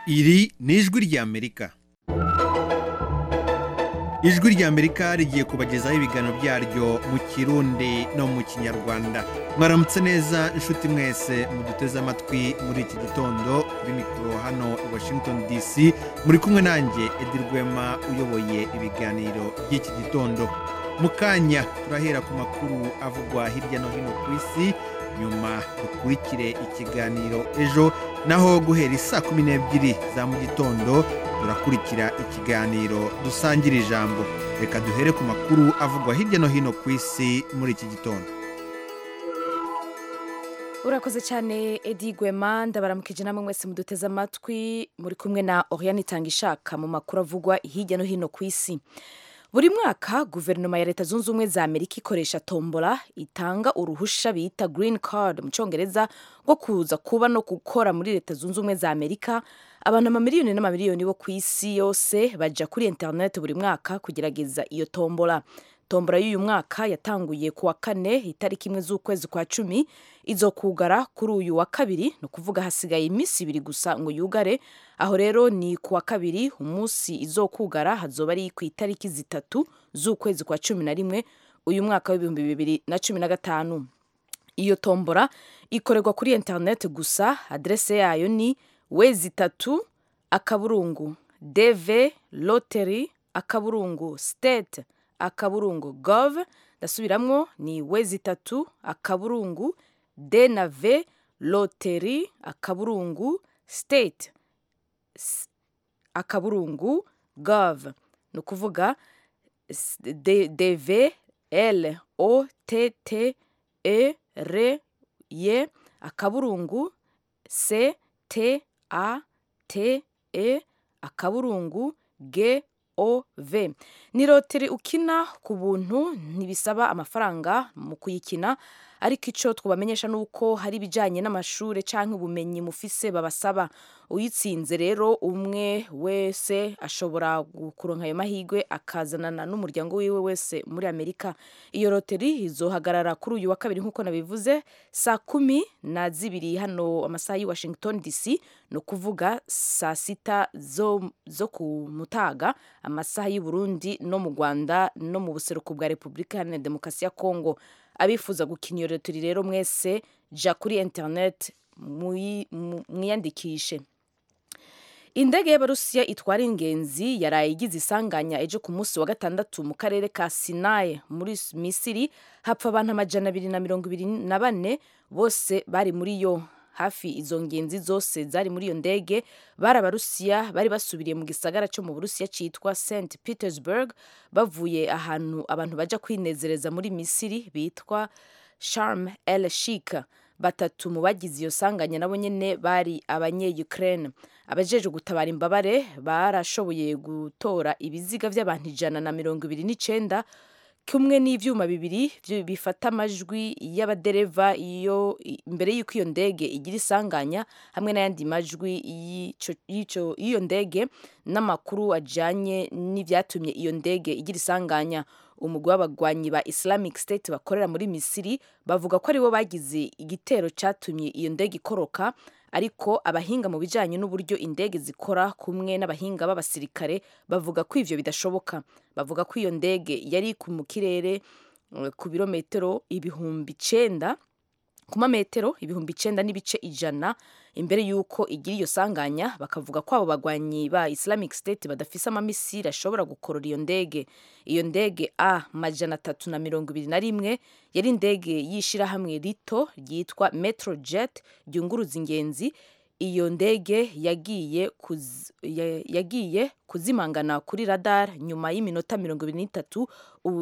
iri ni ijwi ry'amerika ijwi ry'amerika rigiye kubagezaho ibiganiro byaryo mu kirundi no mu kinyarwanda mwaramutse neza inshuti mwese muduteze amatwi muri iki gitondo kuri mikoro hano i washington dc muri kumwe nanjye edi rwema uyoboye ibiganiro by'iki gitondo mu kanya turahera ku makuru avugwa hirya no hino ku isi nyuma dukurikire ikiganiro ejo naho guhera isaa kumi n'ebyiri za mu gitondo turakurikira ikiganiro dusangira ijambo reka duhere ku makuru avugwa hirya no hino ku isi muri iki gitondo urakoze cyane edi gwema ndabaramukije namwe mwese muduteze amatwi muri kumwe na oriane itanga ishaka mu makuru avugwa hirya no hino ku isi buri mwaka guverinoma ya leta zunze ubumwe za amerika ikoresha tombola itanga uruhusha bita green card mu cyongereza rwo kuza kuba no gukora muri leta zunze ubumwe za amerika abantu amamiliyoni n'amamiliyoni bo ku isi yose bajya kuri interineti buri mwaka kugerageza iyo tombola tombola y'uyu mwaka yatanguye ku wa kane itariki imwe z'ukwezi kwa cumi izokugara kuri uyu wa kabiri ni ukuvuga hasigaye iminsi ibiri gusa ngo yugare aho rero ni ku wa kabiri umunsi izokugara hazoba ari ku itariki zitatu z'ukwezi kwa cumi na rimwe uyu mwaka w'ibihumbi bibiri na cumi na gatanu iyo tombola ikorerwa kuri interineti gusa aderese yayo ni wezi itatu akaburungu deve loteri akaburungu sitete akaburungu gov ndasubiramwo ni wezi itatu akaburungu de na v loteri akaburungu state S akaburungu gov ni ukuvuga dv l o t t e r y akaburungu c t a t e akaburungu g ov ni loteri ukina ku buntu ntibisaba amafaranga mu kuyikina ariko icyo twabamenyesha ni uko hari ibijyanye n'amashuri cyangwa ubumenyi mufise babasaba uyitsinze rero umwe wese ashobora kuronka ayo mahirwe akazanana n'umuryango wiwe wese muri amerika iyo loteri izohagarara kuri uyu wa kabiri nk'uko nabivuze saa kumi na zibiri hano amasaha y'i washington dc ni ukuvuga saa sita zo, zo ku mutaga amasaha y'i burundi no mu rwanda no mu buseruko bwa repubulika iharanira demokarasi ya kongo abifuza gukina iyo loteri rero mwese jya kuri interineti mwiyandikishe indege y'abarusiya itwara ingenzi yaraye igize isanganya ejo ku munsi wa gatandatu mu karere ka sinayi muri misiri hapfa abantu amajana abiri na mirongo ibiri na bane bose bari muri yo hafi izo ngenzi zose zari muri iyo ndege bari abarusiya bari basubiriye mu gisagara cyo mu burusiya cyitwa st petersburg bavuye ahantu abantu bajya kwinezereza muri misiri bitwa sharm el shik batatu mu bagize iyo sanganya nabo nyine bari abanye-ukraine abajeje gutabara imbabare barashoboye gutora ibiziga by'abantu ijana na mirongo ibiri n'icyenda kumwe n'ibyuma bibiri bifata amajwi y'abadereva iyo mbere y'uko iyo ndege igira isanganya hamwe n'ayandi majwi y'iyo ndege n'amakuru ajyanye n'ibyatumye iyo ndege igira isanganya umugwi w'abagwanyi ba islamic state bakorera muri misiri bavuga ko aribo bagize igitero cyatumye iyo ndege ikoroka ariko abahinga mu bijyanye n'uburyo indege zikora kumwe n'abahinga b'abasirikare bavuga ko ivyo bidashoboka bavuga ko iyo ndege yari mu kirere ku birometero ibihumbi icenda ku mametero ibihumbi icenda n'ibice ijana imbere y'uko igira iyo sanganya bakavuga ko abo bagwanyi ba islamic state badafise amamisiri ashobora gukorora iyo ndege iyo ndege a majana atatu na mirongo ibiri na rimwe yari indege y'ishirahamwe rito ryitwa metro jet ryunguruza ingenzi iyo ndege yagiye kuz, yagiye kuzimangana kuri radar nyuma y'iminota mirongo ibiri n'itatu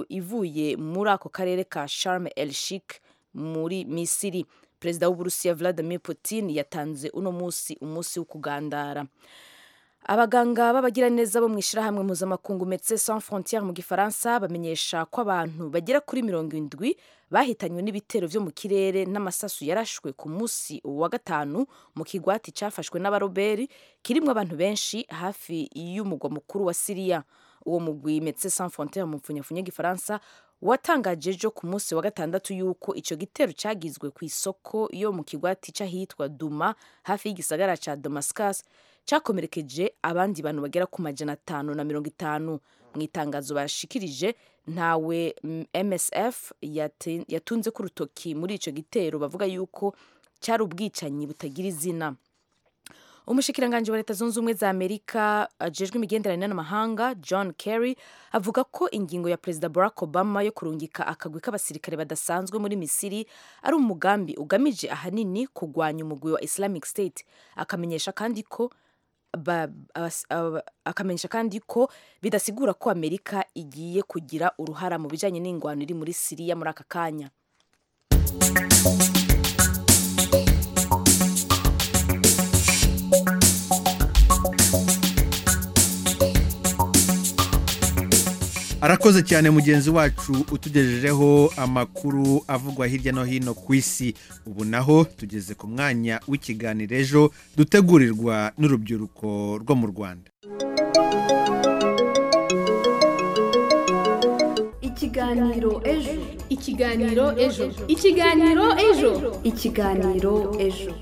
ivuye muri ako karere ka sharm el shik muri misiri perezida w'uburusiya vladimir putin yatanze uno munsi umunsi wo kugandara abaganga b'abagiraneza bo mu ishyirahamwe mpuzamakungu medecins sans frontières mu gifaransa bamenyesha ko abantu bagera kuri mirongo indwi bahitanywe n'ibitero vyo mu kirere n'amasasu yarashwe ku munsi wa gatanu mu kigwati cyafashwe n'abaroberi kirimwo abantu benshi hafi y'umugwa mukuru wa siriya uwo mugwi medecins sans frontières mu mfunyafunya gifaransa watangaje ejo ku munsi wa gatandatu y'uko icyo gitero cyagizwe ku isoko yo mu kigwati cy'ahitwa duma hafi y'igisagara cya damascus cyakomerekeje abandi bantu bagera ku majana atanu na mirongo itanu mu itangazo bashikirije ntawe mm, msf yate- yatunze ku rutoki muri icyo gitero bavuga yuko cyari ubwicanyi butagira izina umushikiranganji wa leta zunze ubumwe za amerika ajejwe imigenderanire n'amahanga john kerry avuga ko ingingo ya perezida barack obama yo kurungika akagwi k'abasirikare badasanzwe muri misiri ari umugambi ugamije ahanini kurwanya umugwi wa islamic state akamenyesha kandi ko ba- abas- aba- akamenyesha kandi ko bidasigura ko amerika igiye kugira uruhara mu bijyanye n'ingwano iri muri siriya muri aka kanya arakoze cyane mugenzi wacu utugejejeho amakuru avugwa hirya no hino ku isi ubu naho tugeze ku mwanya w'ikiganiro ejo dutegurirwa n'urubyiruko rwo mu rwanda ikiganiro ejo ikiganiro ejo ikiganiro ejo ikiganiro ejo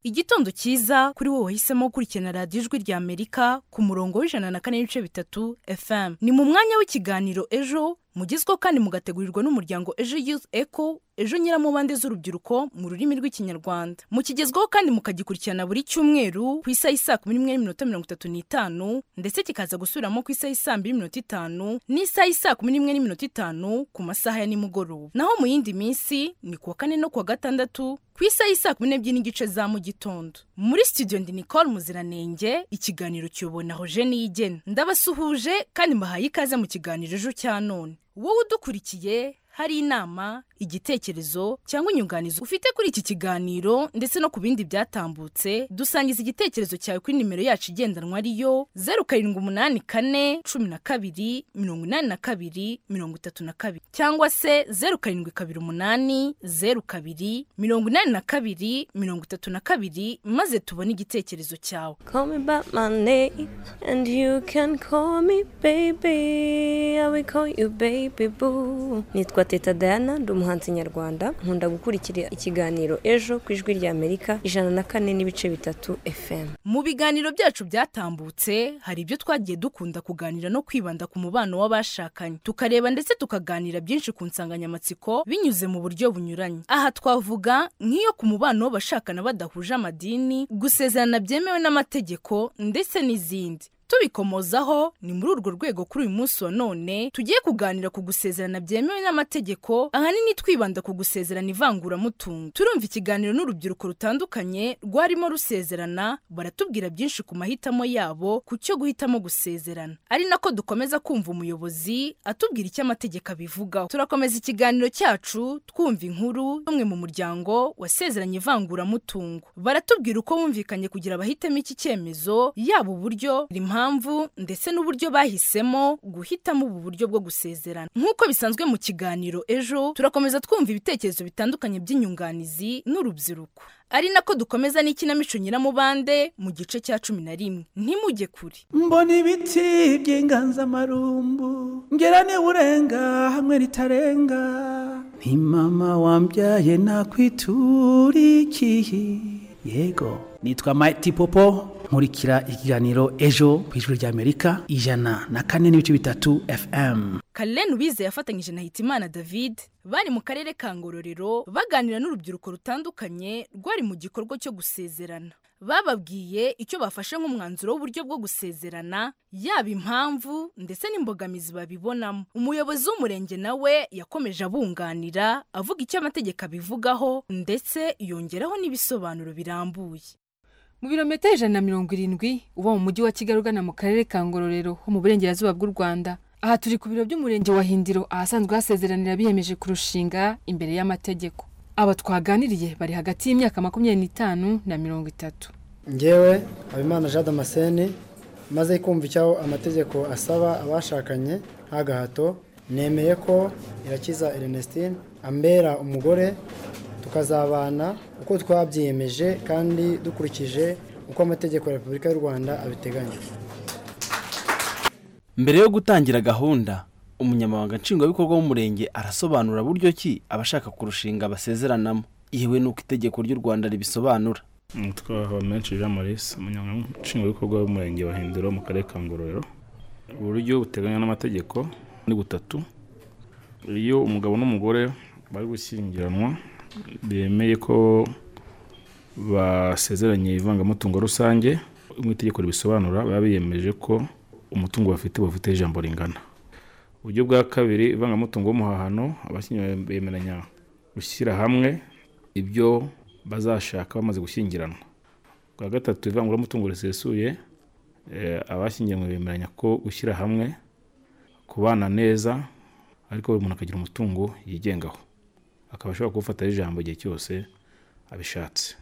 igitondo cyiza kuri wowe wahisemo gukurikirana radiyo ijwi rya amerika ku murongo w'ijana na kane n'ibice bitatu fm ni mu mwanya w'ikiganiro ejo mugezweho kandi mugategurirwa n'umuryango ejo youth eco ejo nyiramubande z'urubyiruko mu rurimi rw'ikinyarwanda mukigezweho kandi mukagikurikirana buri cyumweru ku isaha isaa kumi n'imwe n'iminota mirongo itatu n'itanu ndetse kikaza gusubiramo ku isaha isaa mbiri n'iminota itanu n'isaha isaa kumi n'imwe n'iminota itanu ku masaha ya nimugoroba naho mu yindi minsi ni kuwa kane no kuwa gatandatu ku isaha isaa kumi n'ebyiri n'igice za mu gitondo muri studio ndi nicole muziranenge ikiganiro kiyobonaho jeni yigena ndabasuhuje kandi mbahaye ikaze mu kiganiro ejo cya none wowe udukurikiye hari inama igitekerezo cyangwa inyunganizi ufite kuri iki kiganiro ndetse no ku bindi byatambutse dusangiza igitekerezo cyawe kuri nimero yacu igendanwa ariyo zeru karindwi umunani kane cumi na kabiri mirongo inani na kabiri mirongo itatu na kabiri cyangwa se zeru karindwi kabiri umunani zeru kabiri mirongo inani na kabiri mirongo itatu na kabiri maze tubone igitekerezo cyawe Call me by my name, and you can call me baby. I will call you baby boo. Nitwa Teta Diana, ndi umuhanzi nyarwanda. Nkunda gukurikira ikiganiro ejo ku ijwi rya Amerika ijana na kane n'ibice bitatu FM. mu biganiro byacu byatambutse hari ibyo twagiye dukunda kuganira no kwibanda ku mubano w'abashakanye tukareba ndetse tukaganira byinshi ku nsanganyamatsiko binyuze mu buryo bunyuranye aha twavuga nk'iyo ku mubano w'abashakana badahuje amadini gusezerana byemewe n'amategeko ndetse n'izindi tubikomozaho ni muri urwo rwego kuri uyu munsi wa none tugiye kuganira ku gusezerana byemewe n'amategeko ahanini twibanda ku gusezerana ivanguramutungo turumva ikiganiro n'urubyiruko rutandukanye rwarimo rusezerana baratubwira byinshi ku mahitamo yabo ku cyo guhitamo gusezerana ari nako dukomeza kumva umuyobozi atubwira icyo amategeko abivugaho turakomeza ikiganiro cyacu twumva inkuru y'umwe mu muryango wasezeranye ivanguramutungo baratubwira uko bumvikanye kugira bahitemo iki cyemezo yaba uburyo impamvu ndetse n'uburyo bahisemo guhitamo ubu buryo bwo gusezerana nk'uko bisanzwe mu kiganiro ejo turakomeza twumva ibitekerezo bitandukanye by'inyunganizi n'urubyiruko ari nako dukomeza n'ikinamico nyiramubande mu gice cya cumi na rimwe ntimujye kure mbona ibiti by'inganzamarumbu ngera urenga hamwe ritarenga nti mama wambyaye nakwiturikiye yego nitwa Mighty Popo nkurikira ikiganiro ejo ku ijwi ry'Amerika ijana na kane n'ibice bitatu FM Karen Ubize yafatanyije na Hitimana David bari mu karere ka Ngororero baganira n'urubyiruko rutandukanye rwari mu gikorwa cyo gusezerana bababwiye icyo bafashe nk'umwanzuro w'uburyo bwo gusezerana yaba impamvu ndetse n'imbogamizi babibonamo umuyobozi w'umurenge nawe yakomeje abunganira avuga icyo amategeko abivugaho ndetse yongeraho n'ibisobanuro birambuye mu birometero ijana na mirongo irindwi uba mu mujyi wa kigali ugana mu karere ka ngororero ho mu burengerazuba bw'u rwanda aha turi ku biro by'umurenge wa hindiro ahasanzwe hasezeranira biyemeje kurushinga imbere y'amategeko aba twaganiriye bari hagati y'imyaka makumyabiri n'itanu na mirongo itatu ngewe habimana jean damascene maze kumva icyo amategeko asaba abashakanye nta gahato nemeye ko irakiza ernestine ambera umugore tukazabana uko twabyiyemeje kandi dukurikije uko amategeko ya repubulika y'u rwanda abiteganya mbere yo gutangira gahunda umunyamabanga nshingwabikorwa w'umurenge arasobanura buryo ki abashaka kurushinga basezeranamo yewe n'uko itegeko ry'u rwanda ribisobanura umutwe wa habamenshi jean maurice umunyamwishingwabikorwa w'umurenge wa hindiro mu karere ka ngororero uburyo buteganywa n'amategeko ni butatu iyo umugabo n'umugore bari gushyingiranwa bemeye ko basezeranye ivangamutungo rusange nk'uko itegeko ribisobanura baba biyemeje ko umutungo bafite bufite ijambo ringana uburyo bwa kabiri ivangamutungo w'umuhahano abashyingiranwa bemeranya gushyira hamwe ibyo bazashaka bamaze gushyingiranwa bwa gatatu ivanguramutungo risesuye abashyingiranywe bemeranya ko gushyira hamwe kubana neza ariko buri muntu akagira umutungo yigengaho akaba ashobora kuwufata ijambo igihe cyose abishatse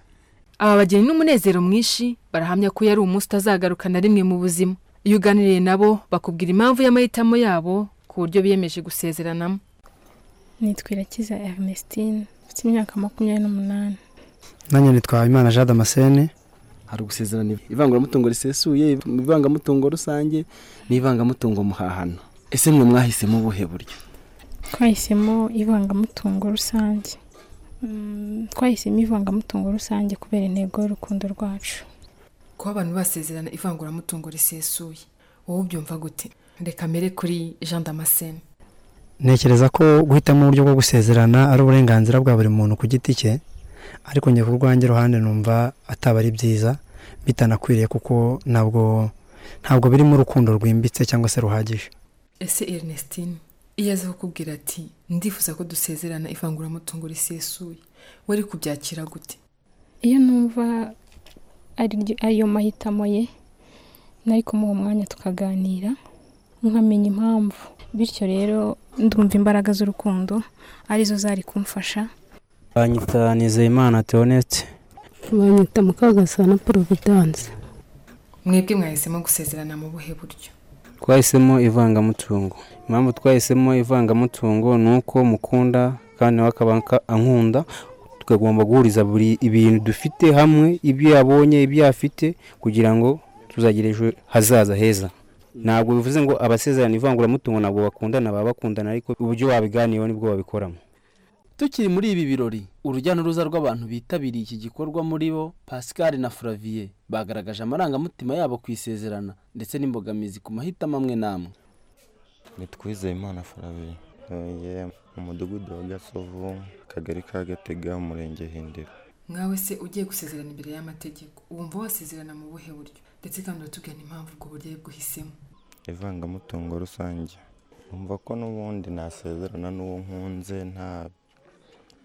aba bageni n'umunezero mwinshi barahamya ko yari umunsi utazagaruka na rimwe mu buzima iyo uganiriye nabo bakubwira impamvu y'amahitamo yabo ku buryo biyemeje gusezeranamo nitwa irakiza Ernestine mfite imyaka makumyabiri n'umunani nanjye nitwa imana jean damascene hari ugusezerana ivanguramutungo risesuye ivangamutungo rusange n'ivangamutungo muhahano ese mwe mwahisemo ubuhe buryo twahisemo ivangamutungo rusange Mm, twahisemo ivangamutungo rusange kubera intego y'urukundo rwacu kuba abantu basezerana ivanguramutungo risesuye wowe ubyumva gute reka mbere kuri jean damascene ntekereza ko guhitamo uburyo bwo gusezerana ari uburenganzira bwa buri muntu ku giti cye ariko njye ku rwanjye iruhande numva ataba ari byiza bitanakwiriye kuko ntabwo ntabwo birimo urukundo rwimbitse cyangwa se ruhagije ese ernestine iyo aza kukubwira ati ndifuza ko dusezerana ivanguramutungo risesuye wari kubyakira gute iyo numva ari- ariyo mahitamo ye nari kumuha umwanya tukaganira nkamenya impamvu bityo rero ndumva imbaraga z'urukundo arizo zari kumfasha banyita nizeyimana teonete banyita mukagasana providence mwebwe mwahisemo gusezerana mu buhe buryo twahisemo ivangamutungo impamvu twahisemo ivangamutungo ni uko mukunda kandi nawe akaba anka- ankunda tukagomba guhuriza buri ibintu dufite hamwe ibyo yabonye ibyo afite kugira ngo tuzagire ejo hazaza heza ntabwo bivuze ngo abasezerana ivanguramutungo ntabwo bakundana baba bakundana ariko uburyo wabiganiyeho nibwo babikoramo tukiri muri ibi birori urujya n'uruza rw'abantu bitabiriye iki gikorwa muri bo pascal na furaviye bagaragaje amarangamutima yabo ku isezerana ndetse n'imbogamizi ku mahitamo amwe n'amwe nitwize imana farabi ntuye mu mudugudu wa gasovu akagari ka gatega umurenge hindiro mwawe se ugiye gusezerana imbere y'amategeko wumva wasezerana mu buhe buryo ndetse kandi uratubwira impamvu ubwo buryo ari bwuhisemo ivangamutungo rusange numva ko n'ubundi nasezerana n'uwo nkunze nta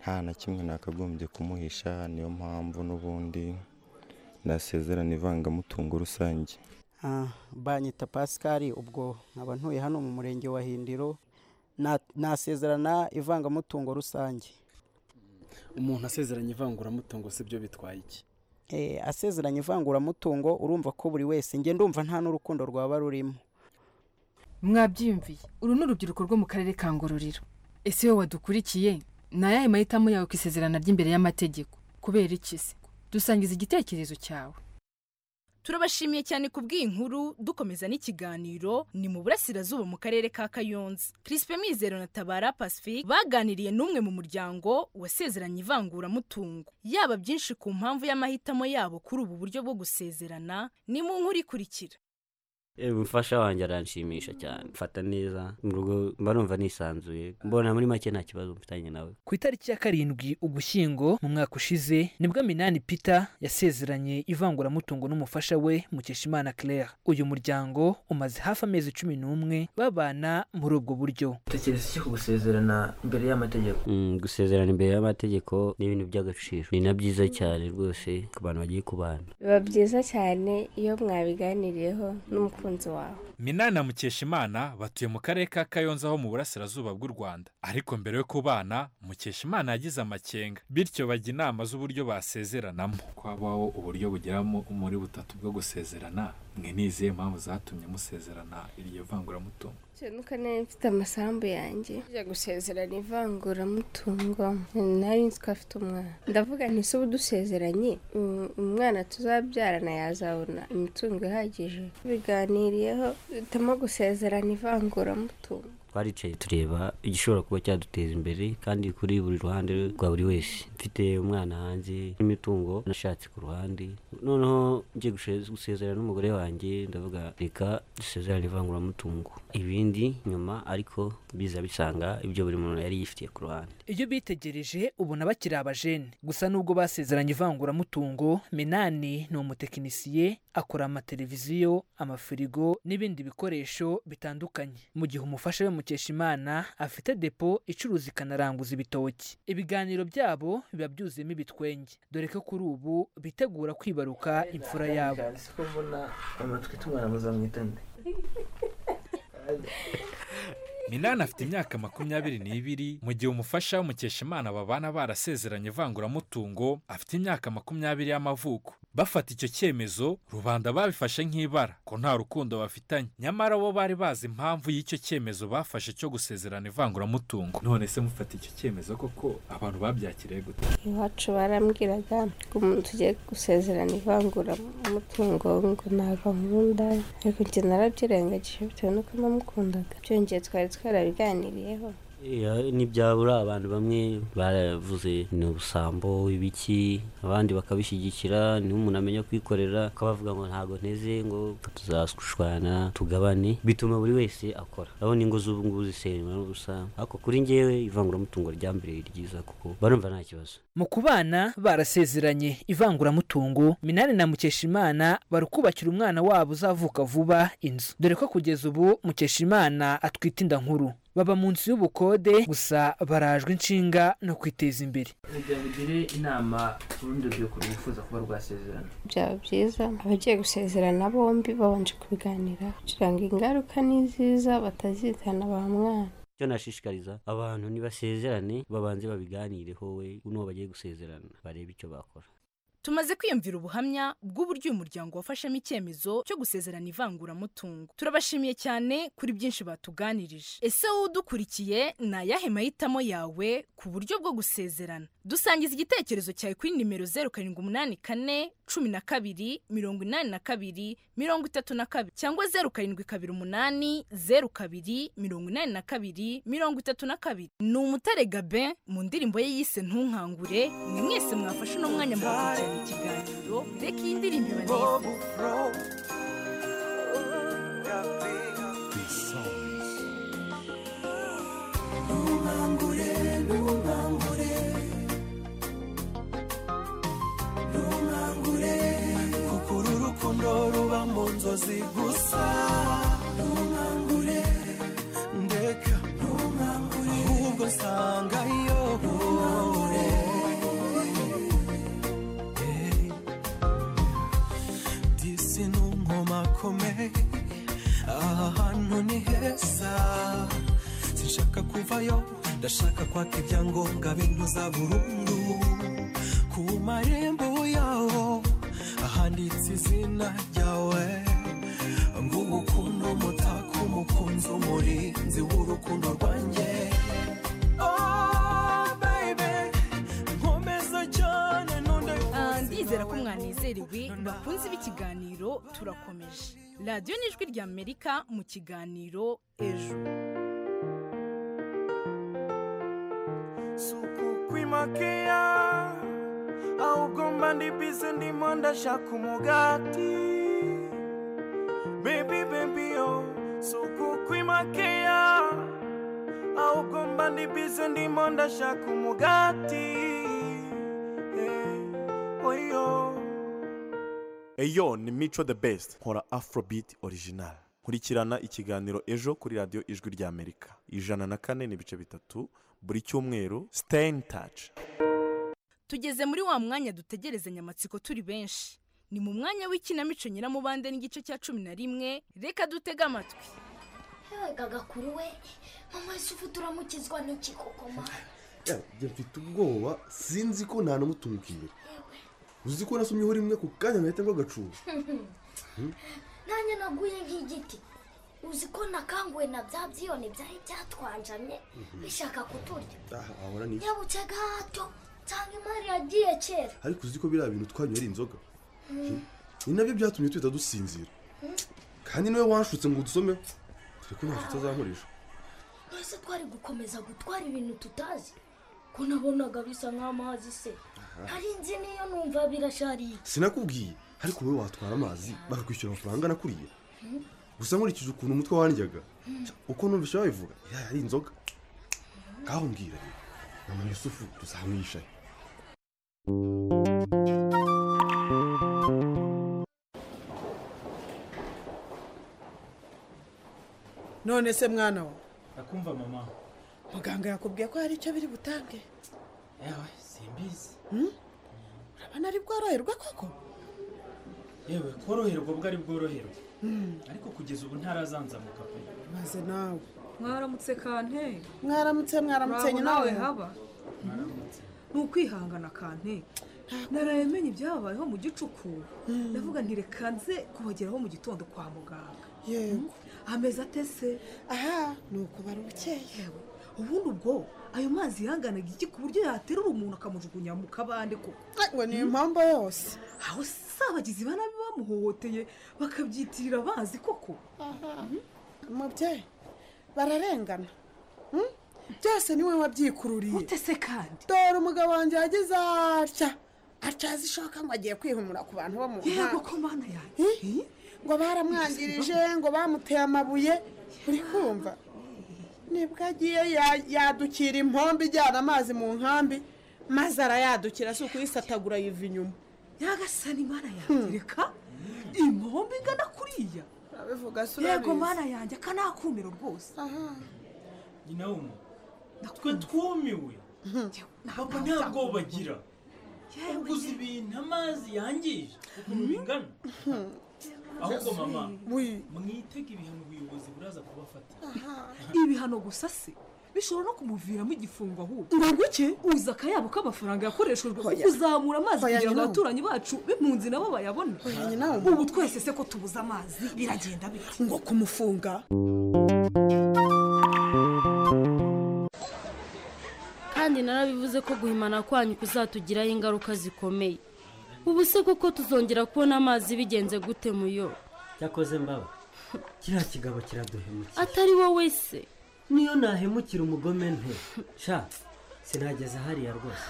nta na kimwe nakagombye kumuhisha niyo mpamvu n'ubundi nasezerana ivangamutungo rusange Ah, banyita pascal ubwo nkaba ntuye hano mu murenge wa hindiro Na- nasezerana ivangamutungo rusange umuntu asezeranya ivanguramutungo si byo bitwaye iki Eh, asezeranya ivanguramutungo urumva ko buri wese njye ndumva nta n'urukundo rwaba rurimo mwabyiyumviye uru ni urubyiruko rwo mu karere ka ngororero ese wowe wadukurikiye ni ayahe mahitamo yawe ku isezerana ry'imbere y'amategeko kubera iki se dusangiza igitekerezo cyawe turabashimiye cyane ku bw'inkuru dukomeza n'ikiganiro ni mu burasirazuba mu karere ka kayonza kirisipe mizero na tabara pacifique baganiriye n'umwe mu muryango wasezeranye ivanguramutungo yaba byinshi ku mpamvu y'amahitamo yabo kuri ubu buryo bwo gusezerana ni mu nkuru ikurikira umufasha wanjye aranshimisha cyane mfata neza mu rugo mba numva nisanzuye mbona muri make nta kibazo mfitanye nawe ku itariki ya karindwi ugushyingo mu mwaka ushize nibwo minani peter yasezeranye ivanguramutungo n'umufasha we mukeshimana claire uyu muryango umaze hafi amezi cumi n'umwe babana muri ubwo buryo utekereza iki ku gusezerana imbere y'amategeko Mm, gusezerana imbere y'amategeko ni ibintu by'agaciro ni na byiza cyane rwose ku bantu bagiye kubana biba byiza cyane iyo mwabiganiriyeho n'umukunzi wawe minani na mukeshimana batuye mu karere ka kayonza ho mu burasirazuba bw'u rwanda ariko mbere yo kubana mukeshimana yagize amakenga bityo bajya inama z'uburyo basezeranamo ko habaho uburyo bugeramo muri butatu bwo gusezerana mwe nizihe mpamvu zatumye musezerana iryo vanguramutungo nuko nari mfite amasambu yanjye njya gusezerana ivanguramutungo nari nzi ko afite umwana ndavuga nti se ubu dusezeranye um, umwana tuzabyarana yazabona imitungo ihagije biganiriyeho duhitamo gusezerana ivanguramutungo twaricaye tureba igishobora kuba cyaduteza imbere kandi kuri buri ruhande rwa buri wese mfite umwana hanze n'imitungo nashatse ku ruhande noneho ngiye gushe- gusezerana n'umugore wanjye ndavuga reka dusezerane ivanguramutungo ibindi nyuma ariko biza bisanga ibyo buri muntu yari yifitiye ku ruhande iyo bitegereje ubona bakiri abajene gusa nubwo basezeranye ivanguramutungo minani ni umutekinisiye akora amateleviziyo amafirigo n'ibindi bikoresho bitandukanye mu gihe umufasha we mukeshimana afite depo icuruza ikanaranguza ibitoki ibiganiro byabo biba byuzuyemo ibitwenge dore ko kuri ubu bitegura kwibaruka imfura yabo siko mbona amatwi tumwana muzamwita nde minani afite imyaka makumyabiri n'ibiri mu gihe umufasha w'umukeshimana babana barasezeranye ivanguramutungo afite imyaka makumyabiri y'amavuko bafata icyo cyemezo rubanda babifashe nk'ibara ko nta rukundo bafitanye nyamara bo bari bazi impamvu y'icyo cyemezo bafashe cyo gusezerana ivanguramutungo none se mufata icyo cyemezo koko abantu babyakiriye gute iwacu barambwiraga ko umuntu ugiye gusezerana ivanguramutungo ngo ntabwo nkunda ariko njye narabyirengagije bitewe n'uko namukundaga byongeye twari twarabiganiriyeho Iya, ntibyabura abantu bamwe baravuze ni ubusambo ibiki abandi bakabishyigikira niho umuntu amenya kwikorera akabavuga ngo ntabwo nteze ngo tuzagushwana tugabane bituma buri wese akora urabona ingo z'ubu ngubu zisenywa n'ubusa ariko kuri njyewe ivanguramutungo rya mbere ni ryiza kuko barumva nta kibazo mu kubana barasezeranye ivanguramutungo minani na mukeshimana bari kubakira umwana wabo uzavuka vuba inzu dore ko kugeza ubu mukeshimana atwite inda nkuru baba mu nzu y'ubukode gusa barajwe inshinga no kwiteza imbere kugira ngo ugire inama urundi rubyiruko rwifuza kuba rwasezerana byaba byiza abagiye gusezerana bombi babanje kubiganira kugira ngo ingaruka ni nziza batazitana ba mwana icyo nashishikariza abantu nibasezerane babanze babiganireho we n'uwo bagiye gusezerana barebe icyo bakora tumaze kwiyumvira ubuhamya bw'uburyo uyu muryango wafashemo icyemezo cyo gusezerana ivanguramutungo turabashimiye cyane kuri byinshi batuganirije ese wowe udukurikiye ni ayahe mahitamo yawe ku buryo bwo gusezerana dusangiza igitekerezo cyawe kuri nimero zeru karindwi umunani kane cumi na kabiri mirongo inani na kabiri mirongo itatu na kabiri cyangwa zeru karindwi kabiri umunani zeru kabiri mirongo inani na kabiri mirongo itatu na kabiri ni umutare gabe mu ndirimbo ye yise ntunkangure ni mwese mwafashe uno mwanya mugakurikirana ikiganiro reka iyi ndirimbo iba neza ntunkangure ntunkangure ntunkangure kuko uru rukundo ruba mu nzozi gusa ntunkangure ndeka ntunkangure ahubwo nsangayo ntunkangure disi ni umwomakomeye aha hantu ni heza sinshaka kuvayo ndashaka kwaka ibyangombwa bintuza burundu ku marembo yawo ahanditse izina ryawe ngo ubukundu mutaka umukunzi umurinzi w'urukundo rwanjye Oh, baby, nkomeza cyane none Ah, ndizera ko mwanezerewe bakunze b'ikiganiro turakomeje radiyo n'ijwi rya amerika mu kiganiro ejo kukwimakaye ahubwo mba ndi bize ndimo ndashaka umugati bebi bebi yo si ukukwimakaye ahubwo mba ndi bize ndimo ndashaka umugati eh, oyo eyo ni mico the best nkora afrobeat original nkurikirana ikiganiro ejo kuri radiyo ijwi rya amerika ijana na kane n'ibice bitatu buri cyumweru stay in touch tugeze muri wa mwanya dutegerezanya amatsiko turi benshi ni mu mwanya w'ikinamico nyiramubande n'igice cya cumi na rimwe reka dutege amatwi yewe gagakuru we mama wese ufu turamukizwa n'iki koko ma njya mfite ubwoba sinzi ko nta n'umutungo imbere uzi ko nasomyeho rimwe ku kanya ngahita ngo agacuba nanjye naguye nk'igiti uzi ko nakanguwe na bya byiyoni byari byatwanjamye Mhm. bishaka kuturya aha wahora n'iki yabuke gato cyangwa imari yagiye kera ariko uzi ko biriya bintu twanywera inzoga Mhm. ni nabyo byatumye tuhita dusinzira kandi niwe wanshutse ngo udusomeho dore ko nta nshuti azankoresha twese twari gukomeza gutwara ibintu tutazi ko nabonaga bisa nk'amazi se hari inzu niyo numva birashariye sinakubwiye ariko wowe watwara amazi bakakwishyura amafaranga nakuriye gusa nkurikije ukuntu umutwe wandyaga uko numvise wabivuga iriya yari inzoga ngaho mbwira rero mama yusufu tuzamuhisha none se mwana we ndakumva mama muganga yakubwiye ko hari icyo biri butange yewe simbizi urabona ari bworoherwa koko yewe koroherwa ubwo ari bworoherwe ariko kugeza ubu ntarazanzamuka pe maze nawe mwaramutse kante mwaramutse mwaramutse Uraho nyina nawe we. haba ni ukwihangana kante naraye menya ibyabayeho mu gicuku ndavuga nti reka nze kuhageraho mu gitondo kwa muganga yego ameze ate se aha ni ukubara ubukeye ubundi ubwo ayo mazi yanganaga iki ku buryo yaterura umuntu akamujugunya mu kabande koko ngo ni impamvu yose aho se abagizi ba nabi bamuhohoteye bakabyitirira bazi koko umubyeyi bararengana Hmm? byose niwe wabyikururiye utese kandi dore umugabo wanjye yageze atya atya azishoka ngo agiye kwihumura ku bantu bo mu yego nkambi. ko mana yanjye Eh? ngo baramwangirije ngo bamuteye amabuye uri kumva nibwo agiye ya- yadukira impombo ijyana amazi mu nkambi maze arayadukira si ukuyisatagura yiva inyuma nyagasani mana yanjye reka impombo ingana kuriya urabivuga se yego urabizi. mana yanjye akanakumiro rwose nyina w'umuntu twe twumiwe papa nta bwoba agira uguze ibintu amazi yangije ukuntu bingana ahubwo mama mwitega ibihano ubuyobozi buraza kubafata ibihano gusa se bishobora no kumuviramo igifungo ahubwo ngo guke uzi akayabo k'amafaranga yakoreshejwe ku Oya. kuzamura amazi Oya, kugira ngo nyina. abaturanyi bacu b'impunzi nabo bayabone ubu twese se ko tubuze amazi biragenda bite ngo kumufunga kandi narabivuze ko guhimana kwanyu kuzatugiraho ingaruka zikomeye ubu se kuko tuzongera kubona amazi bigenze gute muyo cyakoze mbaba kiriya kigabo kiraduhemukira atari wowe se niyo nahemukira umugome nte sha sinageze hariya rwose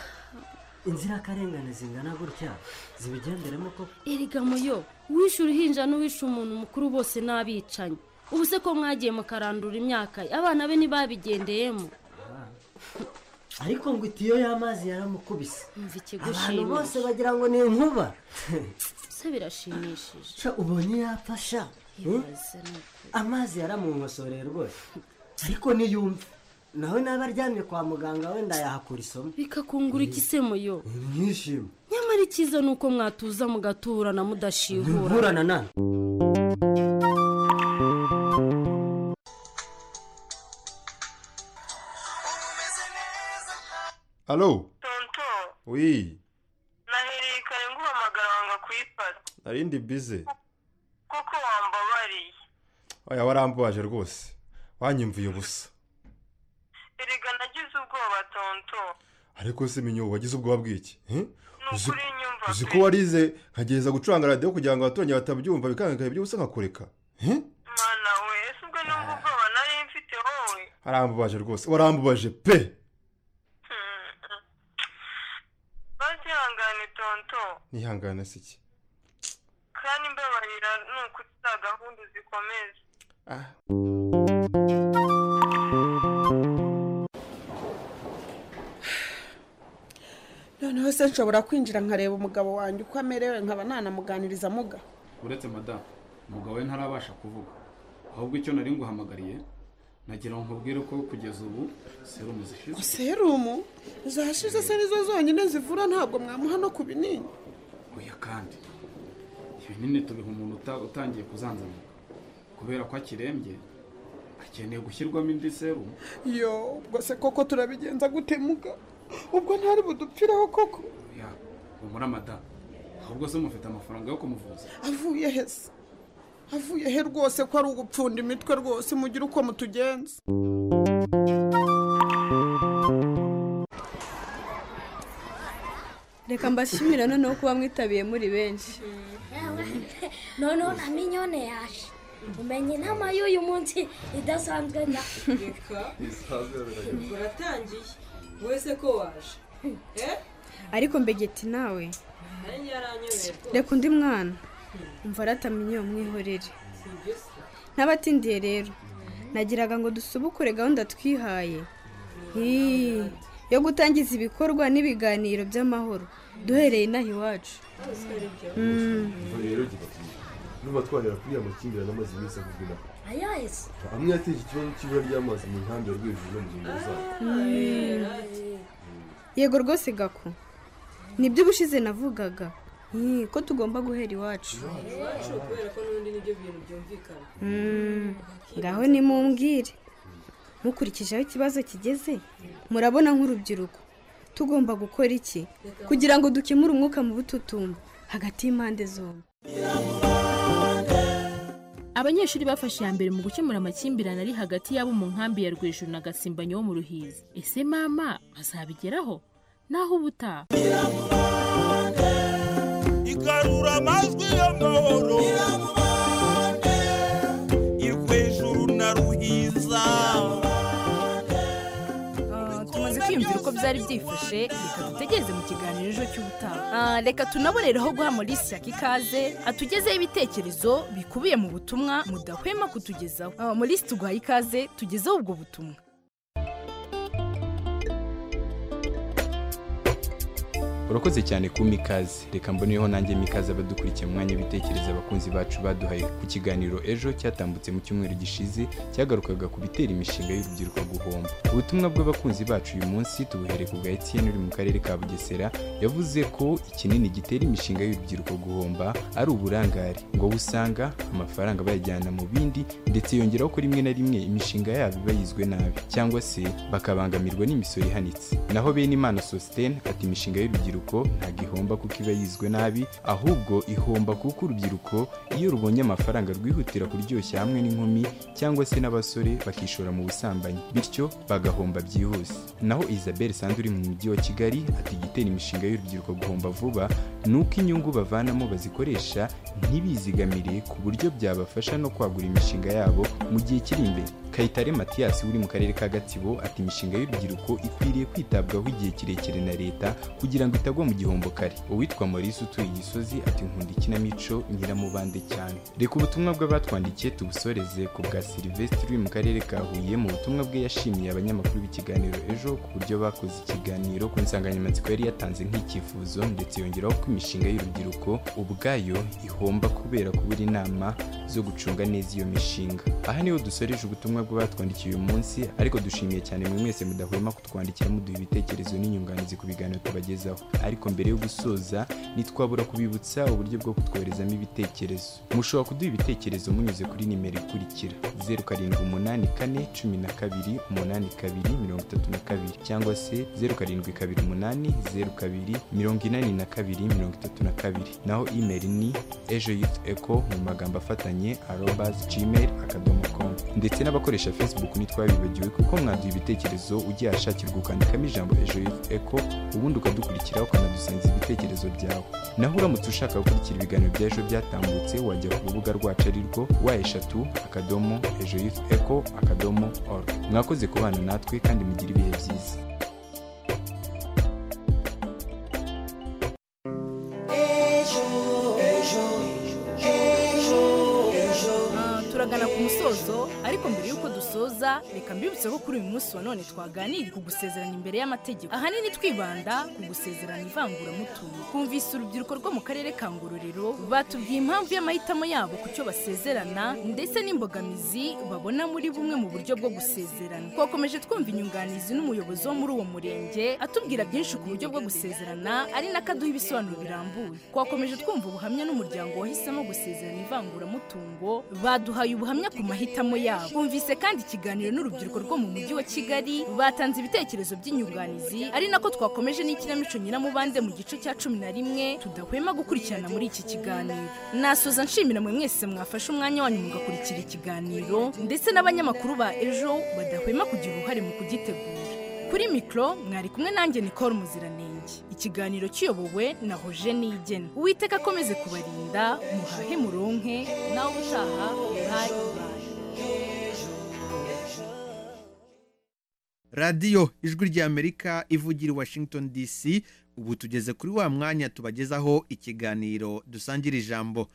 inzirakarengane zingana gutya zibigenderemo koko erega muyo uwishe uruhinja n'uwishe umuntu mukuru bose n'abicanyi ubu se ko mwagiye mukarandura imyaka ye abana be ntibabigendeyemo Ah. ariko ngo itiyo y'amazi yaramukubise mva ikigo abantu bose ushimisha bagira ngo ni inkuba se birashimishije sha ubonye yapfa sha Hmm? ibaze ni ukuri amazi yaramunkosoreye rwose ariko niyumve nawe naba aryamye kwa muganga wenda yahakura isomo bikakungura iki se muyo mwishima nyamara icyiza ni uko mwatuza mugaturana mudashihura ntiburana nani alo wi nahereye kare nguhamagara wanga kuyifata narindi bize kuko wambabariye aya warambabaje rwose wanyumviye ubusa erega nagize ubwoba tonto ariko se minyo wagize ubwoba bw'iki Eh? Uzi- nukuri nyumva uzi ko pe. warize nkagereza gucuranga radiyo kugira ngo abaturage batabyumva bikangakara iby'ubusa nkakureka Eh? mana we ese ubwo nubwo ubwoba nari mfite wowe arambabaje rwose warambabaje pe bazihangane tonto nihangane se iki kandi mbabarira ni ukuta gahunda zikomeza noneho se nshobora kwinjira nkareba umugabo wanjye uko amerewe nkaba nanamuganiriza muga uretse madamu umugabo we ntarabasha kuvuga ahubwo icyo nari nguhamagariye nagira ngo nkubwire ko kugeza ubu serumu zishize serumu zashize se nizo zonyine zivura ntabwo mwamuha no ku binini oya kandi ibinini tubiha umuntu uta- utangiye kuzanzamuka kubera ko akirembye akeneye gushyirwamo indi serumu yo ubwo se koko turabigenza gute muga ubwo ntari budupfiraho koko oya humura madamu ahubwo se mufite amafaranga yo kumuvuza avuye he se avuye he rwose ko ari ugupfunda imitwe rwose mugire uko mutugenza reka mbashimira noneho kuba mwitabiye muri benshi noneho na minyone yaje umenye inama y'uyu munsi idasanzwe na reka uratangiye wese ko waje eh ariko mbegeti nawe nanjye yaranyobeye reka undi mwana umva aratamenye umwihorere sibyo se n'abatindiye rero nagiraga ngo dusubukure gahunda twihaye Hii, yo gutangiza ibikorwa n'ibiganiro by'amahoro duhereye inaha iwacu Mm. Umva rero gitatiye n'ubu twahera kuri ya makimbirane amazi meza kugura ayahe se amwe yateje ikibazo cy'ibura ry'amazi mu nkambi ya rwejeje no mu nkengero zayo Mm. yego rwose gako nibyo ubushize navugaga Hii, ko tugomba guhera iwacu iwacu kubera ko n'ubundi nibyo bintu byumvikana Mm, ngaho nimumbwire mukurikije aho ikibazo kigeze murabona nk'urubyiruko tugomba gukora iki kugira ngo dukemure umwuka mu bututumba hagati y'impande zombi abanyeshuri bafashe iya mbere mu gukemura amakimbirane ari hagati y'abo mu nkambi ya rwejuru na gasimbanyi wo mu ruhizi ese mama bazabigeraho naho ubutaha igarura amajwi y'amahoro irwejuru na ruhiza tumaze kwiyumvira uko byari byifashe reka dutegereze mu kiganiro ejo cy'ubutaha Ah, reka tunabonereho guha maurice ikaze atugezeho ibitekerezo bikubiye mu butumwa mudahwema kutugezaho Ah, maurice tuguhaye ikaze tugezeho ubwo butumwa urakoze cyane kumpa ikaze reka mboneyeho nanjye mikaze abadukurikiye mu mwanya w'ibitekerezo abakunzi bacu baduhaye ku kiganiro ejo cyatambutse mu cyumweru gishize cyagarukaga ku bitera imishinga y'urubyiruko guhomba ubutumwa bw'abakunzi bacu uyu munsi tubuhereye ku bwa etiyeni uri mu karere ka bugesera yavuze ko ikinini gitera imishinga y'urubyiruko guhomba ari uburangare ngo aho usanga amafaranga bayajyana mu bindi ndetse yongeraho ko rimwe na rimwe imishinga yabo iba yizwe nabi cyangwa se bakabangamirwa n'imisoro ihanitse naho bene imana sositene ati imishinga y'urubyiruko ntabwo ihomba kuko iba yizwe nabi ahubwo ihomba kuko urubyiruko iyo rubonye amafaranga rwihutira kuryoshya hamwe n'inkumi cyangwa se n'abasore bakishora mu busambanyi bityo bagahomba byihuse naho isabel sandu uri mu mujyi wa kigali ati igitera imishinga y'urubyiruko guhomba vuba ni uko inyungu bavanamo bazikoresha ntibizigamire ku buryo byabafasha no kwagura imishinga yabo mu gihe kiri imbere kayitare matiyasi uri mu karere ka gatsibo ati imishinga y'urubyiruko ikwiriye kwitabwaho igihe kirekire na leta kugira ngo itagwa mu gihombo kare uwitwa maurice utuye igisozi ati nkunda ikinamico nyiramubande cyane reka ubutumwa bw'abatwandikiye tubusoreze ku bwa silivesitiri uri mu karere ka huye mu butumwa bwe yashimiye abanyamakuru b'ikiganiro ejo ku buryo bakoze ikiganiro ku nsanganyamatsiko yari yatanze nk'icyifuzo ndetse yongeraho ko imishinga y'urubyiruko ubwayo ihomba kubera kubura inama zo gucunga neza iyo mishinga aha niho dusoreje ubutumwa bw'abatwandikiye uyu munsi ariko dushimiye cyane mwe mwese mudahwema kutwandikira muduha ibitekerezo n'inyunganizi ku biganiro tubagezaho ariko mbere yo gusoza ntitwabura kubibutsa uburyo bwo kutwoherezamo ibitekerezo mushobora kuduha ibitekerezo munyuze kuri nimero ikurikira zeru karindwi umunani kane cumi na kabiri umunani kabiri mirongo itatu na kabiri cyangwa se zeru karindwi kabiri umunani zeru kabiri mirongo inani na kabiri mirongo itatu na kabiri naho imeri ni ejo yufu eko mu magambo afatanye arobazi gmail akadomo komu ndetse n'abakoresha facebook ntitwabibagiwe kuko mwaduha ibitekerezo ugiye ahashakirwa ukandikamo ijambo ejo yufu eko ubundi ukadukurikira ukanadusangiza ibitekerezo byawe naho uramutse ushaka gukurikira ibiganiro bya ejo byatambutse wajya ku rubuga rwacu ari rwo wa eshatu akadomo ejo yufu eko akadomo oru mwakoze kubana natwe kandi mugire ibihe byiza Ah, turagana ku musozo ariko mbere y'uko dusoza reka mbibutse ko kuri uyu munsi wa none twaganiriye ku gusezerana imbere y'amategeko ahanini twibanda ku gusezerana ivanguramutungo twumvise urubyiruko rwo mu karere ka ngororero batubwiye impamvu y'amahitamo yabo ku cyo basezerana ndetse n'imbogamizi babona muri bumwe mu buryo bwo gusezerana twakomeje twumva inyunganizi n'umuyobozi wo muri uwo murenge atubwira byinshi ku buryo bwo gusezerana ari nako aduha ibisobanuro birambuye twakomeje twumva ubuhamya n'umuryango wahisemo gusezerana ivanguramutungo baduhaye ubuhamya ku mahitamo yabo bumvise kandi ikiganiro n'urubyiruko rwo mu mujyi wa kigali batanze ibitekerezo by'inyunganizi ari nako twakomeje n'ikinamico nyiramubande mu gice cya cumi na rimwe tudahwema gukurikirana muri iki kiganiro nasoza nshimira mwe mwese mwafashe umwanya wanyu mugakurikira ikiganiro ndetse n'abanyamakuru ba ejo badahwema kugira uruhare mu kugitegura kuri mikoro mwari kumwe nanjye nicole muziranenge ikiganiro kiyobowe na hoje nigena uwiteka akomeze kubarinda muhahe muronke nawe utaha radiyo ijwi ry'amerika ivugira i washington dc ubu tugeze kuri wa mwanya tubagezaho ikiganiro dusangira ijambo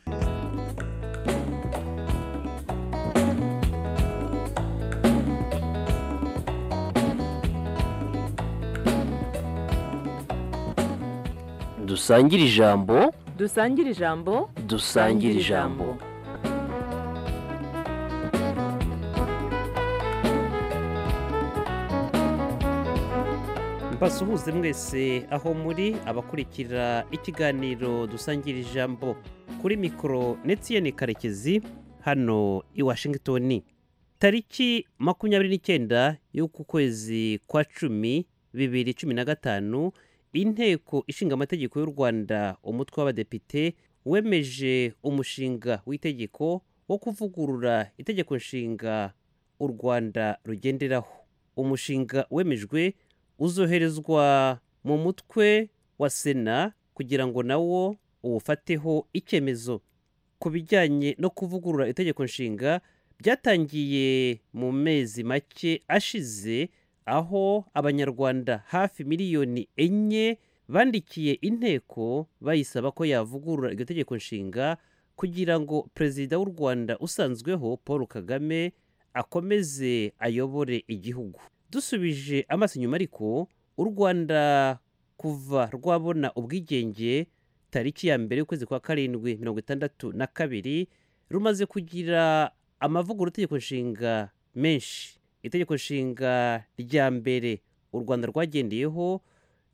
dusangire ijambo dusangire ijambo dusangire ijambo mbasuhuze mwese aho muri abakurikira ikiganiro dusangira ijambo kuri mikoro netiyeni karekezi hano i washington tariki makumyabiri n'icyenda y'uku kwezi kwa cumi bibiri cumi na gatanu inteko ishinga amategeko y'u rwanda umutwe w'abadepite wemeje umushinga w'itegeko wo kuvugurura itegeko nshinga u rwanda rugenderaho umushinga wemejwe uzoherezwa mu mutwe wa sena kugira ngo nawo uwufateho icyemezo ku bijyanye no kuvugurura itegeko nshinga byatangiye mu mezi make ashize aho abanyarwanda hafi miliyoni enye bandikiye inteko bayisaba ko yavugurura iryo tegeko nshinga kugira ngo perezida w'u rwanda usanzweho paul kagame akomeze ayobore igihugu dusubije amaso inyuma ariko u rwanda kuva rwabona ubwigenge tariki ya mbere y'ukwezi kwa karindwi mirongo itandatu na kabiri rumaze kugira amavugurura itegeko nshinga menshi itegeko nshinga rya mbere u rwanda rwagendeyeho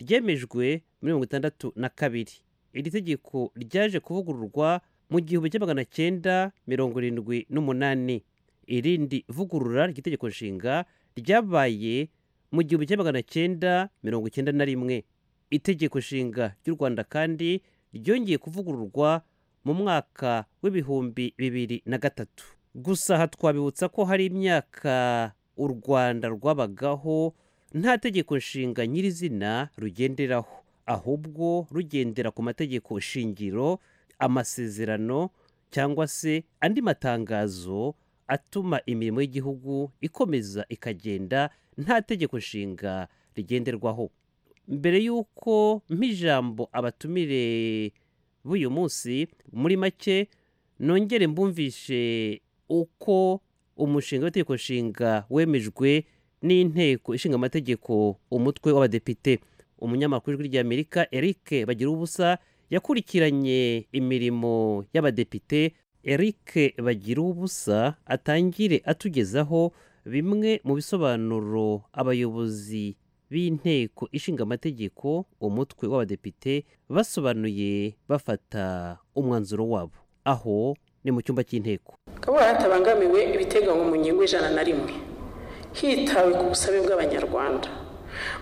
ryemejwe muri mirongo itandatu na kabiri iri tegeko ryaje kuvugururwa mu gihumbi cya magana cyenda mirongo irindwi n'umunani irindi vugurura ry'itegeko nshinga ryabaye mu gihumbi cya magana cyenda mirongo icyenda na rimwe itegeko nshinga ry'u rwanda kandi ryongeye kuvugururwa mu mwaka w'ibihumbi bibiri na gatatu gusa aha twabibutsa ko hari imyaka u rwanda rwabagaho nta tegeko nshinga nyirizina rugenderaho ahubwo rugendera ku mategeko shingiro amasezerano cyangwa se andi matangazo atuma imirimo y'igihugu ikomeza ikagenda nta tegeko nshinga rigenderwaho mbere y'uko mp'ijambo abatumire b'uyu munsi muri make nongere mbumvishe uko umushinga w'itegeko nshinga wemejwe n'inteko ishinga amategeko umutwe w'abadepite umunyamakuru w'ijwi ry'amerika eric bagira ubusa yakurikiranye imirimo y'abadepite eric bagira ubusa atangire atugezaho bimwe mu bisobanuro abayobozi b'inteko ishinga amategeko umutwe w'abadepite basobanuye bafata umwanzuro wabo aho ni mu cyumba cy'inteko kabura hatabangamiwe ibiteganywa mu ngingo ijana na rimwe hitawe ku busabe bw'abanyarwanda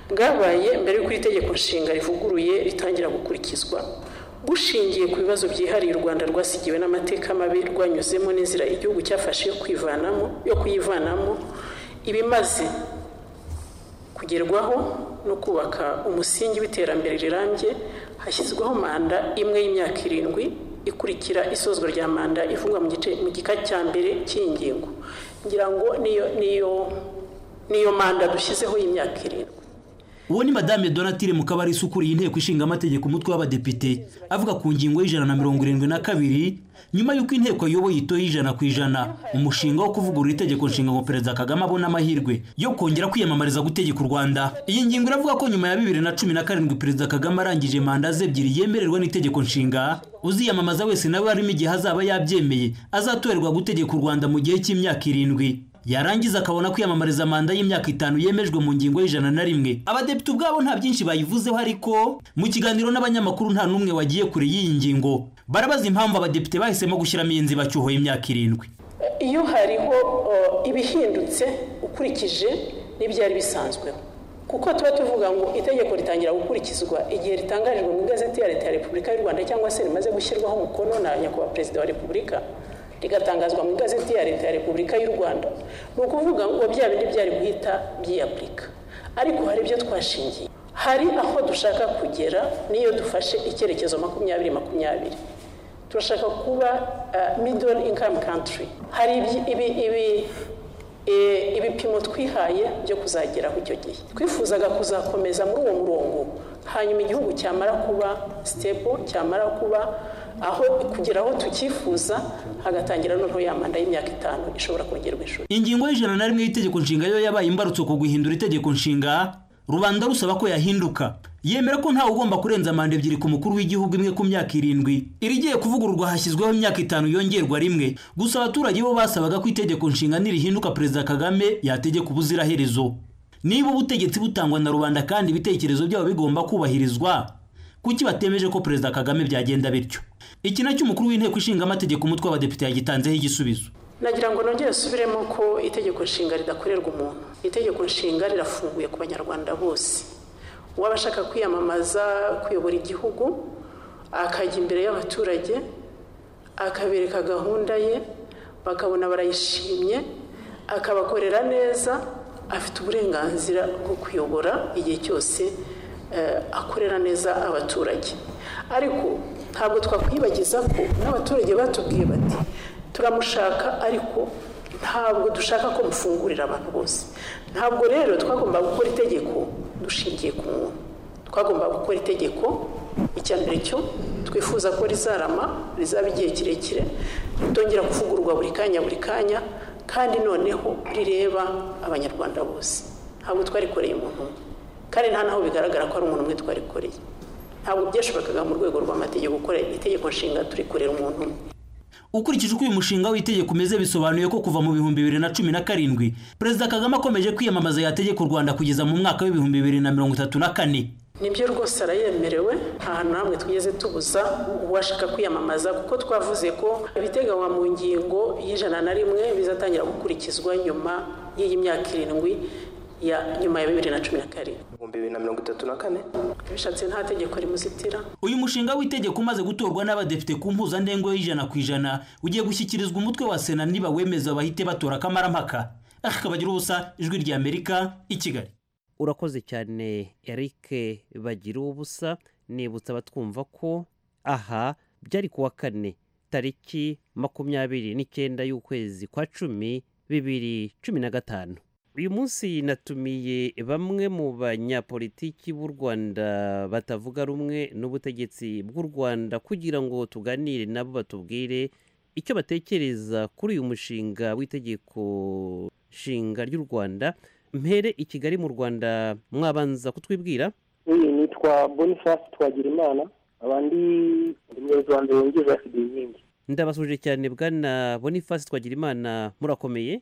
bwabaye mbere y'uko iri tegeko nshinga rivuguruye ritangira gukurikizwa bushingiye ku bibazo byihariye u rwanda rwasigiwe n'amateka mabi rwanyuzemo n'inzira igihugu cyafashe yo kwivanamo yo kuyivanamo ibimaze kugerwaho no kubaka umusingi w'iterambere rirambye hashyizweho manda imwe y'imyaka irindwi ikurikira isozwa rya manda ivugwa mu gika cya mbere cy'ingingo ngira ngo niyo manda dushyizeho y'imyaka irindwi uwo ni madame donatire mukabarisa ukuriye inteko ishinga amategeko umutwe w'abadepite avuga ku ngingo y'ijana na mirongo irindwi na kabiri nyuma y'uko inteko ayoboye itoye ijana ku ijana umushinga wo kuvugurura itegeko nshinga ngo perezida kagame abone amahirwe yo kongera kwiyamamariza gutegeka u rwanda iyi ngingo iravuga ko nyuma ya bibiri na cumi na karindwi perezida kagame arangije manda ze ebyiri yemererwa n'itegeko nshinga uziyamamaza wese nawe harimo igihe azaba yabyemeye azatorerwa gutegeka u rwanda mu gihe cy'imyaka irindwi yarangiza akabona kwiyamamariza manda y'imyaka itanu yemejwe mu ngingo y'ijana na rimwe abadepite ubwabo nta byinshi bayivuzeho ariko mu kiganiro n'abanyamakuru nta n'umwe wagiye kure y'iyi ngingo barabaza impamvu abadepite bahisemo gushyiramo iyi nzibacyuho y'imyaka irindwi iyo hariho ibihindutse ukurikije n'ibyari bisanzweho kuko tuba tuvuga ngo itegeko ritangira gukurikizwa igihe ritangarijwe mu igazeti ya leta ya repubulika y'u rwanda cyangwa se rimaze gushyirwaho umukono na nyakubahwa perezida wa repubulika rigatangazwa mu igazeti ya leta ya repubulika y'u rwanda ni ukuvuga ngo bya bindi byari guhita byiyapurika ariko hari ibyo twashingiye hari aho dushaka kugera niyo dufashe icyerekezo makumyabiri makumyabiri turashaka kuba middle income country hari ibyi- ibi ibi eh, ibipimo twihaye byo kuzageraho icyo gihe twifuzaga kuzakomeza muri uwo murongo hanyuma igihugu cyamara kuba stable cyamara kuba aho kugera aho tucyifuza hagatangira noneho ya manda y'imyaka itanu ishobora kongerwa ishuri ingingo y'ijana na rimwe y'itegeko nshinga yo yabaye imbarutso ku guhindura itegeko nshinga rubanda rusaba ko yahinduka yemera ko ntawe ugomba kurenza manda ebyiri ku mukuru w'igihugu imwe ku myaka irindwi irigiye kuvugururwa hashyizweho imyaka itanu yongerwa rimwe gusa abaturage bo basabaga ko itegeko nshinga nirihinduka perezida kagame yategeka ubuziraherezo niba ubutegetsi butangwa na rubanda kandi ibitekerezo byabo bigomba kubahirizwa kuki batemeje ko perezida kagame byagenda bityo iki nacyo umukuru w'inteko ishinga amategeko umutwe w'abadepite yagitanzeho igisubizo nagira ngo nongere asubiremo ko itegeko nshinga ridakorerwa umuntu itegeko nshinga rirafunguye ku banyarwanda bose uwaba ashaka kwiyamamaza kuyobora igihugu akajya imbere y'abaturage akabereka gahunda ye bakabona barayishimye akabakorera neza afite uburenganzira bwo kuyobora igihe cyose eh, akorera neza abaturage ariko ntabwo twakwibagiza ko n'abaturage batubwiye bati turamushaka ariko ntabwo dushaka ko mufungurira abantu bose ntabwo rero twagomba gukora itegeko dushingiye ku muntu twagomba gukora itegeko icya mbere cyo twifuza ko rizarama rizaba igihe kirekire ritongera kuvugururwa buri kanya buri kanya kandi noneho rireba abanyarwanda bose ntabwo twarikoreye umuntu umwe kandi nta naho bigaragara ko ari umuntu umwe twarikoreye ntabwo byashobokaga mu rwego rw'amategeko gukora itegeko nshinga turikorera umuntu umwe ukurikije uko uyu mushinga w'itegeko umeze bisobanuye ko kuva mu bihumbi bibiri na cumi na karindwi perezida kagame akomeje kwiyamamaza yategeka u rwanda kugeza mu mwaka w'ibihumbi bibiri na mirongo itatu na kane nibyo rwose arayemerewe nta hantu na hamwe twigeze tubuza uwashaka kwiyamamaza kuko twavuze ko ibiteganywa mu ngingo y'ijana na rimwe bizatangira gukurikizwa nyuma y'iyi myaka irindwi ya nyuma ya bibiri na cumi na karindwi ibihumbi bibiri na mirongo itatu na kane bishatse nta tegeko rimuzitira uyu mushinga w'itegeko umaze gutorwa n'abadepite ku mpuzandengo y'ijana ku ijana ugiye gushyikirizwa umutwe wa sena niba wemeza bahite batora akamarampaka akabagira ubusa ijwi rya amerika i kigali urakoze cyane eric bagira ubusa nibutsa abatwumva ko aha byari ku wa kane tariki makumyabiri n'icyenda y'ukwezi kwa cumi bibiri cumi na gatanu uyu munsi natumiye bamwe mu banyapolitiki b'u rwanda batavuga rumwe n'ubutegetsi bw'u rwanda kugira ngo tuganire nabo batubwire icyo batekereza kuri uyu mushinga w'itegeko nshinga ry'u rwanda mpere i kigali mu rwanda mwabanza kutwibwira iyi nitwa boniface twagirimana abandi umuyobozi wa mbere wungirije wa fideyingi ndabasuje cyane bwana boniface twagirimana murakomeye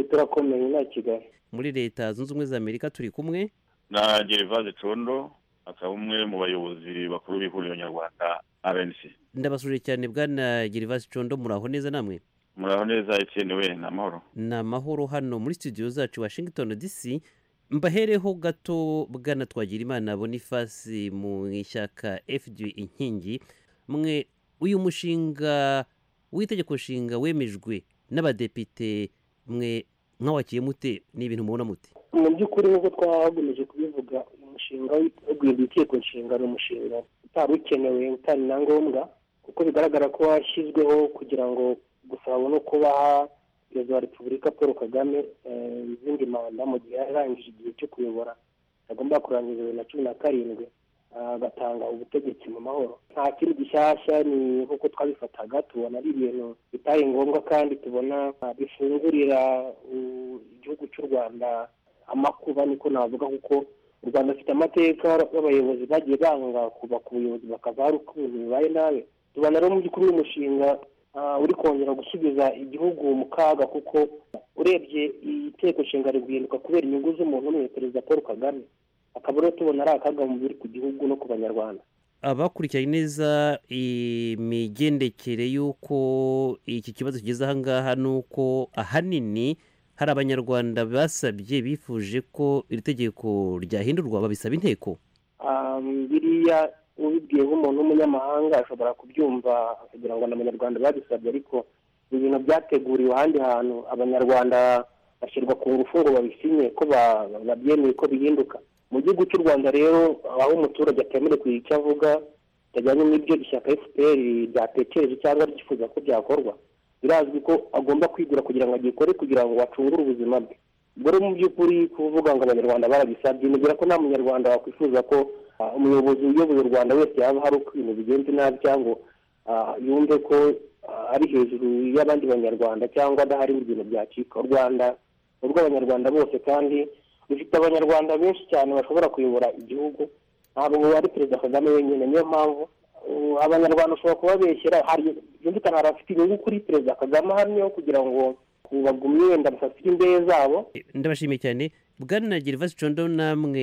turakomeye nta kigali muri leta zunze ubumwe za amerika turi kumwe na gerivase condo akaba umwe mu bayobozi bakuru b'ihuriro nyarwanda rnc ndabasuje cyane bwana gerivasi condo muraho neza namwe muraho neza etienne we ni amahoro ni amahoro hano muri studio zacu washington dc mbahereho gato bwana twagirimana bonifasi mu ishyaka fd inkingi mwe uyu mushinga w'itegeko nshinga wemejwe n'abadepite mwe mwawakiye mute ni ibintu mubona mute mu by'ukuri nk'uko twagomeje kubivuga uyu mushinga wo guhindura itegeko nshinga ni umushinga utari ukenewe utari na ngombwa kuko bigaragara ko washyizweho kugira ngo gusa babone uko baha perezida wa repubulika paul kagame eh, izindi manda mu gihe yarangije igihe cyo kuyobora agomba kurangiza bibiri na cumi na karindwi agatanga ubutegetsi mu mahoro nta kintu gishyashya ni nk'uko twabifataga tubona ari ibintu bitari ngombwa kandi tubona ah, bifungurira uh, igihugu cy'u rwanda amakuba niko navuga kuko u rwanda afite amateka y'abayobozi bagiye banga kuba ku buyobozi bakava hari ukuntu bibaye nabi tubona rero mu by'ukuri uyu mushinga ah, uri kongera gusubiza igihugu mu kaga kuko urebye itegeko nshinga riri guhinduka kubera inyungu z'umuntu umwe perezida paul kagame akaba rero tubona ari akaga mu biri ku gihugu no ku banyarwanda abakurikiranye neza imigendekere y'uko iki kibazo kigeze aha ngaha ni uko ahanini hari abanyarwanda basabye bifuje ko iri tegeko ryahindurwa babisaba inteko Um, biriya ubibwiye nk'umuntu w'umunyamahanga ashobora kubyumva akagira ngo ni abanyarwanda babisabye ariko ibintu byateguriwe ahandi hantu abanyarwanda bashyirwa ku ngufu ngo babisinye ko ba- babyemeye ko bihinduka mu gihugu cy'u rwanda rero aho umuturage atemerewe kugira icyo avuga bitajyanye n'ibyo ishyaka fpr ryatekereje cyangwa ryifuza ko byakorwa birazwi ko agomba kwigura kugira ngo agikore kugira ngo acungure ubuzima bwe ubwo rero mu by'ukuri kuvuga ngo abanyarwanda barabisabye nibwira ko nta munyarwanda wakwifuza ko ah, umuyobozi uyoboye u rwanda wese yaba hari uko ibintu bigenze nabi cyangwa ah, yumve ko ah, ari hejuru y'abandi banyarwanda cyangwa adahari mu bintu byacika u rwanda ni urw'abanyarwanda bose kandi rufite abanyarwanda benshi cyane bashobora kuyobora igihugu ntabwo ari perezida kagame wenyine niyo mpamvu uh, abanyarwanda ushobora kubabeshyera hari byumvikana hari abafite inyungu kuri perezida kagame ahamyeho kugira ngo bagumye wenda basasire imbehe zabo ndabashimiye cyane bwana gervasi condo namwe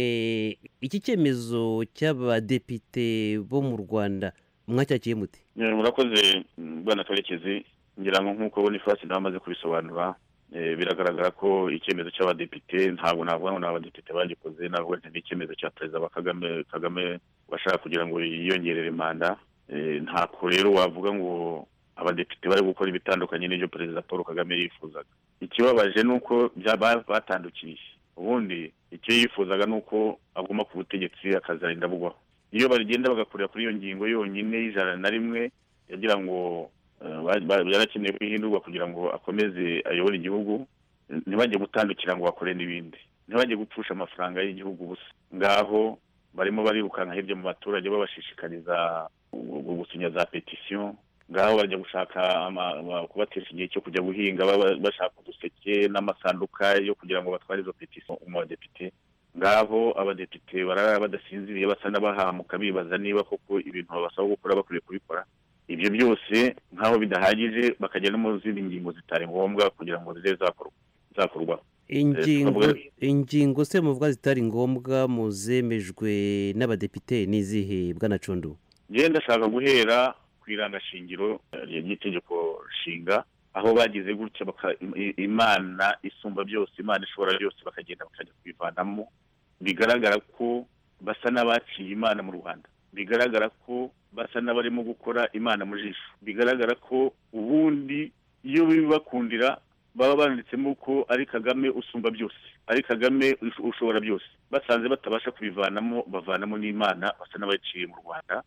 iki cyemezo cy'abadepite bo mu rwanda mwacyakiye mute Eh, murakoze mm, bwana karekezi ngira ngo nk'uko bonifasi nawe amaze kubisobanura eh, biragaragara ko icyemezo cy'abadepite ntabwo navuga ngo ni abadepite bagikoze ntabwo ni icyemezo cya perezida wa kagame kagame washaka kugira ngo yiyongerere manda Eh, ntako rero wavuga ngo abadepite bari gukora ibitandukanye n'ibyo perezida paul kagame yifuzaga ikibabaje ni uko bya- ba- batandukiye ubundi icyo yifuzaga ni uko aguma ku butegetsi akazarinda bugwaho iyo bagenda bagakorera kuri iyo ngingo yonyine y'ijana na rimwe yagira ngo eh, ba- ba- yarakeneye ko ihindurwa kugira ngo akomeze ayobore igihugu eh, ntibajye gutandukira ngo bakore n'ibindi ntibajye gupfusha amafaranga y'igihugu ubusa ngaho barimo barirukanka hirya mu baturage babashishikariza gu- gu- gusinya za petisiyo ngaho bajya gushaka ama- ama- kubatisha igihe cyo kujya guhinga baba- bashaka uduseke n'amasanduka yo kugira ngo batware izo petisiyo mu badepite ngaho abadepite barara badasinziriye basa n'abahamuka bibaza niba koko ibintu babasaba gukora bakwiye kubikora ibyo byose nk'aho bidahagije bakajya no mu zindi ngingo zitari ngombwa kugira ngo zibe zakorwa zakorwa ingingo twavuga- ingingo se muvuga zitari ngombwa mu zemejwe n'abadepite ni izihe bwana condo njyewe ndashaka guhera ku irangashingiro eh, ry'itegeko nshinga aho bagize gutya baka- i- imana isumba byose imana ishobora byose bakagenda bakajya kubivanamo bigaragara ko basa n'abaciye imana mu rwanda bigaragara ko basa n'abarimo gukora imana mu jisho bigaragara ko ubundi iyo bibakundira baba banditsemo ko ari kagame usumba byose ari kagame usho- ushobora byose basanze batabasha kubivanamo bavanamo n'imana basa n'abaciye mu rwanda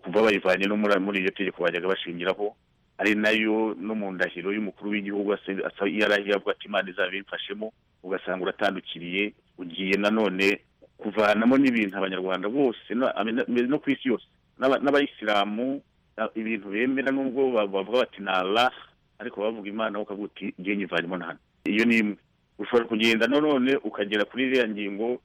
kuva bayivanye no muri muri iryo tegeko bajyaga bashingiraho ari nayo no mu ndahiro y'umukuru w'igihugu ase- asa- yarahiye avuga ati imana izaba imfashemo ugasanga uratandukiriye ugiye nanone kuvanamo n'ibintu abanyarwanda bose na- abe- na- no ku isi yose N'aba- n'abayisilamu na- ibintu bemera nubwo ba- bavuga bati ni allah ariko bavuga imana wowe ukavuga uti ngiye nyivanimo na hano iyo ni imwe ushobora kugenda nanone ukagera kuri iriya ngingo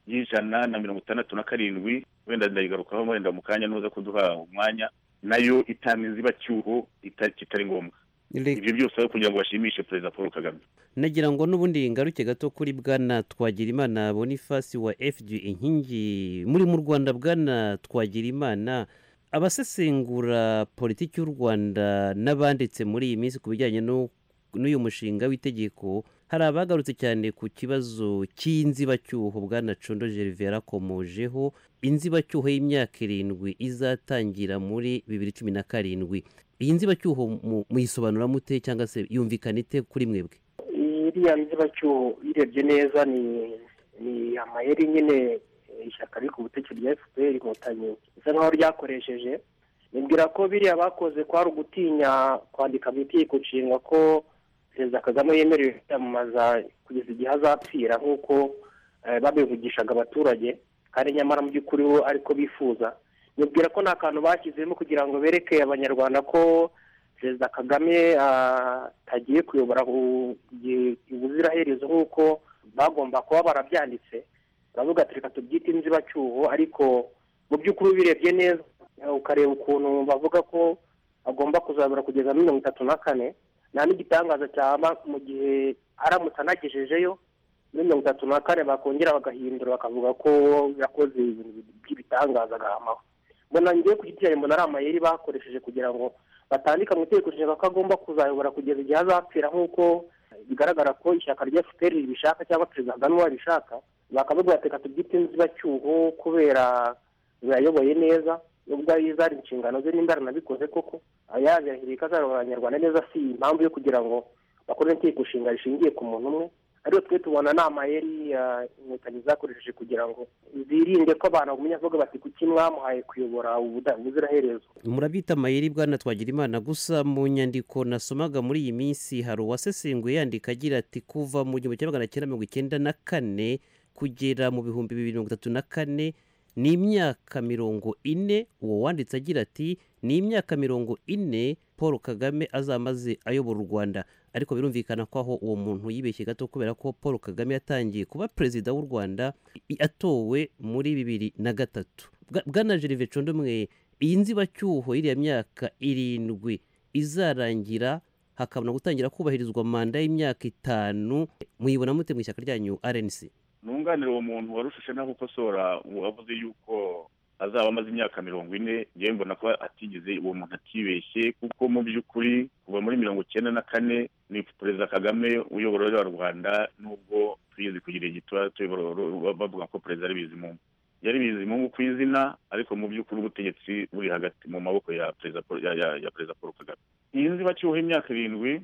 y'ijana na mirongo itandatu na karindwi wenda ndayigarukaho wenda mu kanya nuza kuduha umwanya nayo itamize ibacyuho ita- kitari ngombwa ibyo byose aho kugira ngo bashimishe perezida paul kagame nagira ngo n'ubundi ngaruke gato kuri bwana twagirimana bonifasi wa fg inkingi muri mu rwanda bwana twagirimana abasesengura politiki y'u rwanda n'abanditse muri iyi minsi ku bijyanye no- n'uyu mushinga w'itegeko hari abagarutse cyane ku kibazo cy'inzibacyuho bwana condo gerve yarakomojeho inzibacyuho y'imyaka irindwi izatangira muri bibiri cumi na karindwi iyi nzibacyuho mu- muyisobanura mute cyangwa se yumvikana ite kuri mwebwe iriya nzibacyuho uyirebye neza ni ni amayeri nyine eh, ishyaka riri ku butegetsi rya fpr inkotanyi bisa nkaho ryakoresheje nibwira ko biriya bakoze kwari ugutinya kwandika mu itegeko nshinga ko perezida kagame yemerewe kwiyamamaza kugeza igihe azapfira nk'uko eh, babivugishaga abaturage kandi nyamara mu by'ukuri bo ariko bifuza nibwira ko nta kantu bashyizemo kugira ngo bereke abanyarwanda ko perezida kagame ah, atagiye kuyobora u- igihe- ubuziraherezo nk'uko bagomba kuba barabyanditse baravuga ati reka tubyite inzibacyuho ariko mu by'ukuri ubirebye neza eh, ukareba ukuntu bavuga ko agomba kuzabura kugeza muri mirongo itatu na kane nta n'igitangaza cyaba mu gihe aramutse anagejejeyo muri mirongo itatu na kane bakongera bagahindura bakavuga ko yakoze ibintu by'ibitangaza agahamaho mbona ngewe ku giti cyanjye mbona ari amayeri bakoresheje kugira ngo batandika mu itegeko nshinga ko agomba kuzayobora kugeza igihe azapfira nk'uko bigaragara ko ishyaka rya fpr ribishaka cyangwa perezida kagame we abishaka bakavuga bati reka tubyite inzibacyuho kubera yayoboye neza nubwo ari zari inshingano ze nimba aranabikoze koko yazirahiriye ko azayobora abanyarwanda neza si impamvu yo kugira ngo bakore itegeko nshinga rishingiye ku muntu umwe ariyo twe tubona ni amayeri ya inkotanyi zakoresheje kugira ngo zirinde ko abantu bagumya bavuga bati kuki mwamuhaye kuyobora ubuda- ubuziraherezo murabita amayeri bwana twagira imana gusa mu nyandiko nasomaga muri iyi minsi hari uwasesenguye yandika agira ati kuva mu gihumbi kimwe magana cyenda mirongo icyenda na kane kugera mu bihumbi bibiri mirongo itatu na kane ni imyaka mirongo ine uwo wanditse agira ati ni imyaka mirongo ine paul kagame azamaze ayobora u rwanda ariko birumvikana ko aho uwo muntu yibeshye gato kubera ko paul kagame yatangiye kuba perezida w'u rwanda i- atowe muri bibiri na gatatu Bwa- bwana gerve condomwe iyi nzibacyuho y'iriya myaka irindwi izarangira hakabona gutangira kubahirizwa manda y'imyaka itanu muyibona mute mu ishyaka ryanyu rnc nunganira uwo muntu warushije naho ukosora wavuze yuko azaba amaze imyaka mirongo ine yewe mbona ko atigeze uwo muntu atibeshye kuko mu by'ukuri kuva muri mirongo icyenda na kane ni perezida kagame uyobora ruriya rwanda nubwo tugeze ku gihe gitoya tuyobora ru- bavuga ko perezida ari bizimungu yari bizimungu ku izina ariko mu by'ukuri ubutegetsi buri hagati mu maboko ya perezida Paul- ya- ya- ya perezida paul kagame iyi nzibacyuho y'imyaka irindwi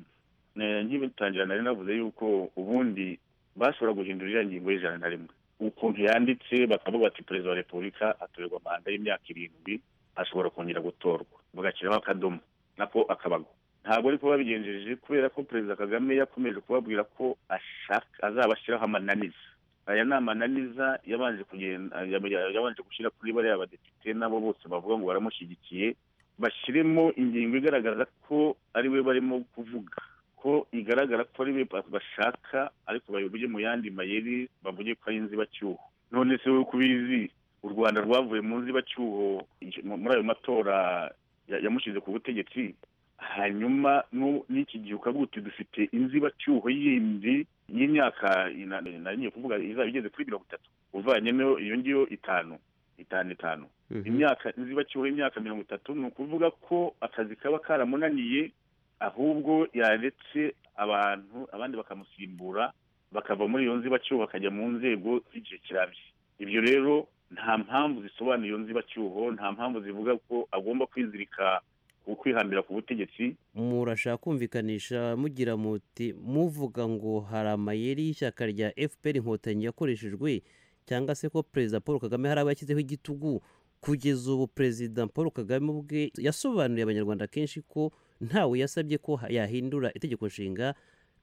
eh, nkibitangira nari navuze yuko ubundi bashobora guhindura iriya ngingo y'ijana na rimwe ukuntu yanditse bakavuga bati perezida wa repubulika atorerwa manda y'imyaka irindwi ashobora kongera gutorwa bagashyiraho akadomo nako akabago ntabwo ariko babigenjeje kubera ko perezida kagame yakomeje kubabwira ko ashaka azaba ashyiraho amananiza aya ni amananiza yabanje kugenda yab- yabanje gushyira kuri bariya badepite nabo bose bavuga ngo baramushyigikiye bashyiremo ingingo igaragaza ko ari we barimo kuvuga ko igaragara ko ari we ba- bashaka ariko bayivuge mu yandi mayeri bavuge ko ari inzibacyuho none se wowe uko ubizi u rwanda rwavuye mu nzibacyuho ije- mu- muri ayo matora ya- yamushyize ku butegetsi hanyuma nu- n'iki gihe ukavuga uti dufite inzibacyuho yindi y'imyaka ina- nariye kuvuga izaba igeze kuri mirongo itatu uvanyemo iyo ngiyo itanu itanu itanu imyaka inzibacyuho y'imyaka mirongo itatu ni ukuvuga ko akazi kaba karamunaniye ahubwo yaretse abantu abandi bakamusimbura bakava muri iyo nzibacyuho bakajya mu nzego z'igihe kirambye ibyo rero nta mpamvu zisobanura iyo nzibacyuho nta mpamvu zivuga ko agomba kwizirika ku- kwihambira ku butegetsi murashaka kumvikanisha mugira muti muvuga ngo hari amayeri y'ishyaka rya fpr inkotanyi yakoreshejwe cyangwa se ko perezida paul kagame hari abo yashyizeho igitugu kugeza ubu perezida paul kagame ubwe yasobanuriye abanyarwanda kenshi ko ntawe yasabye ko ha- yahindura itegeko nshinga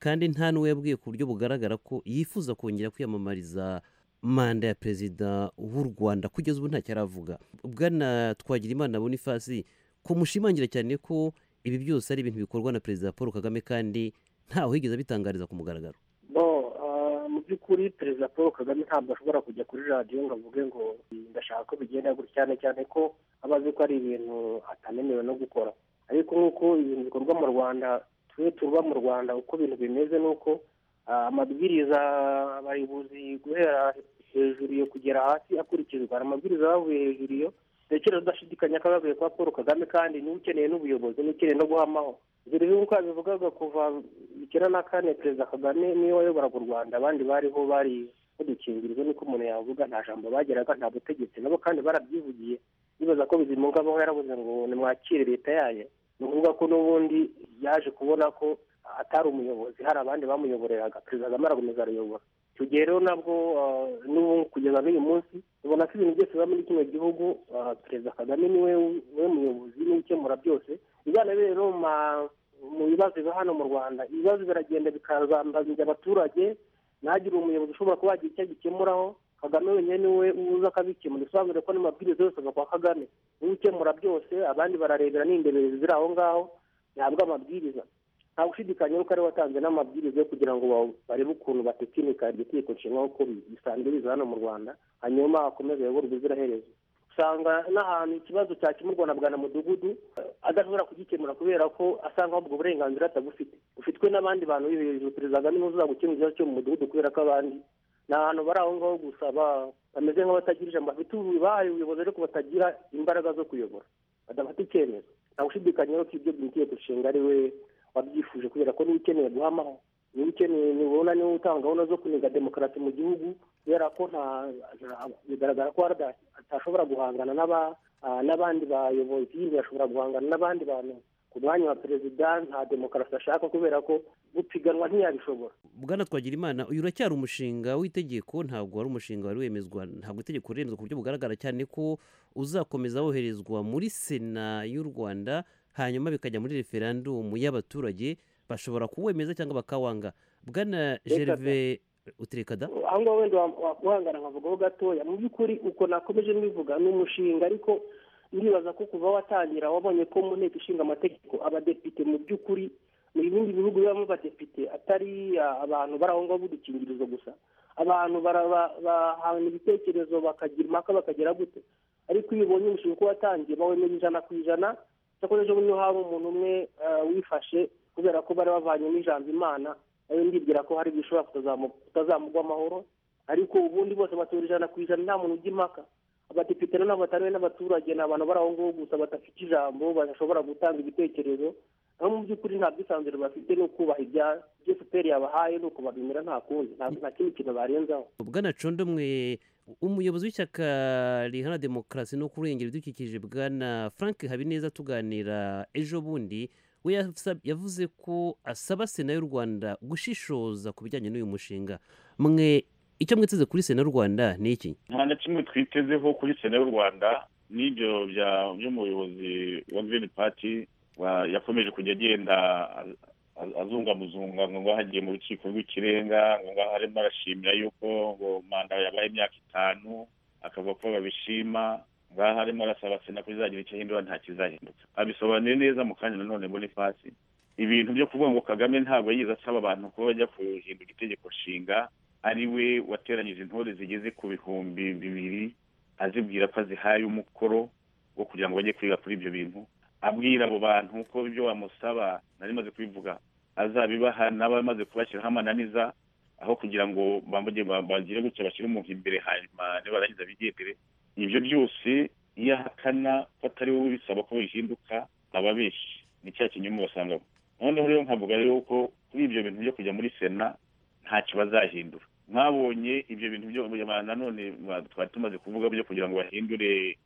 kandi nta n'uwo yabwiye ku buryo bugaragara ko yifuza kongera kwiyamamariza manda ya perezida w'u rwanda kugeza ubu ntacyo aravuga bwana twagirimana bonifasi kumushimangira cyane ko ibi byose ari ibintu bikorwa na perezida paul kagame kandi ntawe wigeze abitangariza ku mugaragaro bo ah, mu by'ukuri perezida paul kagame ntabwo ashobora kujya kuri radiyo ngo avuge ngo ndashaka ko bigenda gutya cyane cyane ko aba azi ko ari ibintu atamenyewe no gukora ariko nk'uko ibintu bikorwa mu rwanda twe tuba mu rwanda uko ibintu bimeze ni uko ah, amabwiriza abayobozi guhera hejuru iyo kugera hasi akurikizwa hari amabwiriza bavuye hejuru iyo ndakira udashidikanya ko abavuye kwa paul kagame kandi niba ukeneye n'ubuyobozi niba ukeneye no guhamaho ibyo rero nk'uko yabivugaga kuva icyenda na kane perezida kagame niwe wayoboraga u rwanda abandi bariho bari badukingirizo niko umuntu yavuga nta jambo bageraga nta butegetsi nabo kandi barabyivugiye bibaza ko bizimunga abaho yaravuze ngo nimwakire leta yayo ni ukuvuga ko n'ubundi yaje kubona ko atari umuyobozi hari abandi bamuyoboreraga perezida kagame arakomeza arayobora icyo gihe rero nabwo ah, n'ubu kugeza n'uyu munsi ubona ko ibintu byose biba muri kino gihugu ah, perezida kagame niwe niwe muyobozi niwe ukemura byose bijyana rero mu ma- mu bibazo biba hano mu rwanda ibibazo biragenda bikazambazanya abaturage ntagire umuyobozi ushobora kuba yagira icyo agikemuraho kagame wenyine niwe uza akabikemura bisobanure ko n'amabwiriza yose ava kwa kagame niwe ukemura byose abandi bararebera n'indeberezi ziri aho ngaho ntabwo amabwiriza nta gushidikanya yuko ariwe watanze n'amabwiriza yo kugira ngo ba- barebe ukuntu batekinika iryo tegeko nshinga uko bisanzwe biza hano mu rwanda hanyuma akomeze ayobore ubuziraherezo usanga n'ahantu ikibazo cyakemurwa na bwa na mudugudu eh, adashobora kugikemura kubera ko asanga ubwo burenganzira atabufite bufitwe n'abandi bantu b'i hejuru perezida kagame niwe uzaba gukemura ikibazo cyo mu mudugudu kubera ko abandi ni ahantu bari aho ngaho gusa ba- bameze nk'abatagira ijambo bafite ubu- bahaye ubuyobozi ariko batagira imbaraga zo kuyobora badafata icyemezo nta gushidikanya ko ibyo itegeko nshinga ari we wabyifuje kubera ko niba ukeneye guhamaho niba ukeneye nibona niba utanga gahunda zo kuniga demokarasi mu gihugu kubera ko nta nta- bigaragara ko arda atashobora guhangana n'aba- ah, n'abandi bayobozi yashobora guhangana n'abandi bantu ku mwanya wa perezida nta demokarasi ashaka kubera ko gupiganwa ntiyabishobora bwana twagirimana uyu uracyari umushinga w'itegeko ntabwo wari umushinga wari wemezwa ntabwo itegeko riremezwa ku buryo bugaragara cyane ko uzakomeza woherezwa muri sena y'u rwanda hanyuma bikajya muri referandumu y'abaturage bashobora kuwemeza cyangwa bakawanga bwana gerve uterekada aho ngaho wenda wakuhangana nkavugaho gatoya mu by'ukuri uko nakomeje mbivuga ni umushinga ariko ndibaza ko kuva watangira wabonye ko mu nteko ishinga amategeko abadepite mu by'ukuri mu bindi bihugu bibamo abadepite atari abantu bari aho ngaho b'udukingirizo gusa abantu bahana ibitekerezo bakagira impaka bakagera gute ariko iyo ubonye umushinga uko watangiye bawemeje ijana ku ijana cyakora ejo bundi hari umuntu umwe eh, wifashe kubera ko bari bavanyemo ijambo imana nawe ndibwira ko hari bishobora kutazamu- kutazamugwa amahoro ariko ubundi bose batura ijana ku ijana nta muntu ujya impaka abadepite nanone batariwe n'abaturage ni abantu bari aho ngaho gusa badafite ijambo badashobora gutanga ibitekerezo aho mu by'ukuri nta bwisanzure bafite ni ukubaha ibya ibyo fpr yabahaye ni ukubabimira nta kundi nta- nta kindi kintu barenzaho bwana condomwe umuyobozi w'ishyaka rihana demokarasi no kurengera ibidukikije bwana frank habineza tuganira ejo bundi we yasa- yavuze ko asaba sena y'u rwanda gushishoza ku bijyanye n'uyu mushinga mwe icyo mwiteze kuri sena y'u rwanda ni iki nta na kimwe twitezeho kuri sena y'u rwanda n'ibyo bya by'umuyobozi wa girini pati wa- yakomeje kujya agenda a- azungamuzunga ngo ngo hagiye mu rukiko rw'ikirenga ngo ngo arimo arashimira yuko ngo manda yabaye imyaka itanu akavuga ko babishima ngaha arimo arasaba sena ko izagira icyo ahindura nta kizahinduka abisobanuye neza mu kanya nanone bonifasi ibintu byo kuvuga ngo kagame ntabwo yigeze asaba abantu kuba bajya guhindura itegeko nshinga ari we wateranyije intore zigeze ku bihumbi bibiri azibwira ko azihaye umukoro wo kugira ngo bajye kwiga kuri ibyo bintu abwira abo bantu ko ibyo bamusaba nari maze kubivuga azabibaha n'abamaze kubashyiraho amananiza aho kugira ngo bamujye ba- bagire gutya bashyire umuntu imbere hanyuma nibarangiza bigendere ibyo byose iyo ahakana ko atari wowe ubisaba ko bihinduka aba abeshye ni cya kinyoma basangamo noneho rero nkavuga rero ko kuri ibyo bintu byo kujya muri sena ntacyo bazahindura mwabonye ibyo bintu byo abantu nanone ba- twari tumaze kuvuga byo kugira ngo bahindure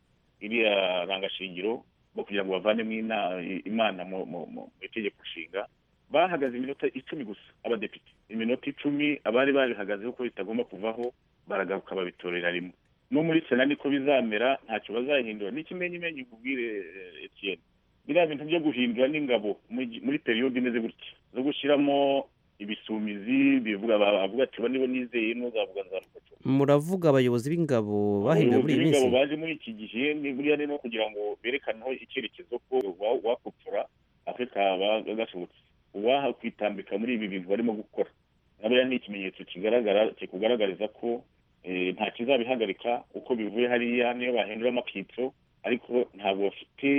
iriya rangashingiro bo kugira ngo bavanemo ina- imana mu mu- mu mu itegeko nshinga bahagaze iminota icumi gusa abadepite iminota icumi abari barihagazeho ko bitagomba kuvaho baragaruka babitorera rimwe no muri sena niko bizamera ntacyo bazahindura n'ikimenyimenyi nkubwire eh, Etienne biriya bintu byo guhindura n'ingabo muri gi- muri periyode imeze gutya zo gushyiramo ibisumizi bivuga bavuga ati "Ba nibo nizeye ntuzavuga nzavuga muravuga abayobozi b'ingabo bahinduye muri Ubuyobozi iyi minsi bw'ingabo baje muri iki gihe ni buriya ni no kugira ngo berekane icyerekezo ko wa- wakopfora afurika kaba gasohotse uwaha kwitambika muri ibi bintu barimo gukora naburiya ni ikimenyetso kigaragara kikugaragariza ko eh, nta kizabihagarika uko bivuye hariya niyo bahindura amakitso ariko ntabwo bafite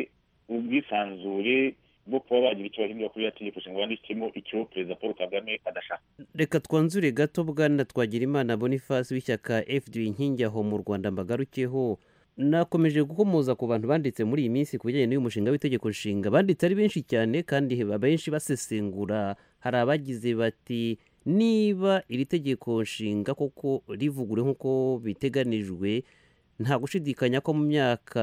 ubwisanzure bwo kuba bagira icyo bahindura kuri iriya tegeko nshinga banditsemo icyo perezida paul kagame adashaka reka twanzure gato bwana twagirimana boniface w'ishyaka fd inkingi aho mu rwanda mbagarukeho nakomeje gukomoza ku bantu banditse muri iyi minsi ku bijyanye n'uyu mushinga w'itegeko nshinga banditse ari benshi cyane kandi abenshi basesengura hari abagize bati niba iri tegeko nshinga koko rivugure nk'uko biteganijwe nta gushidikanya ko mu myaka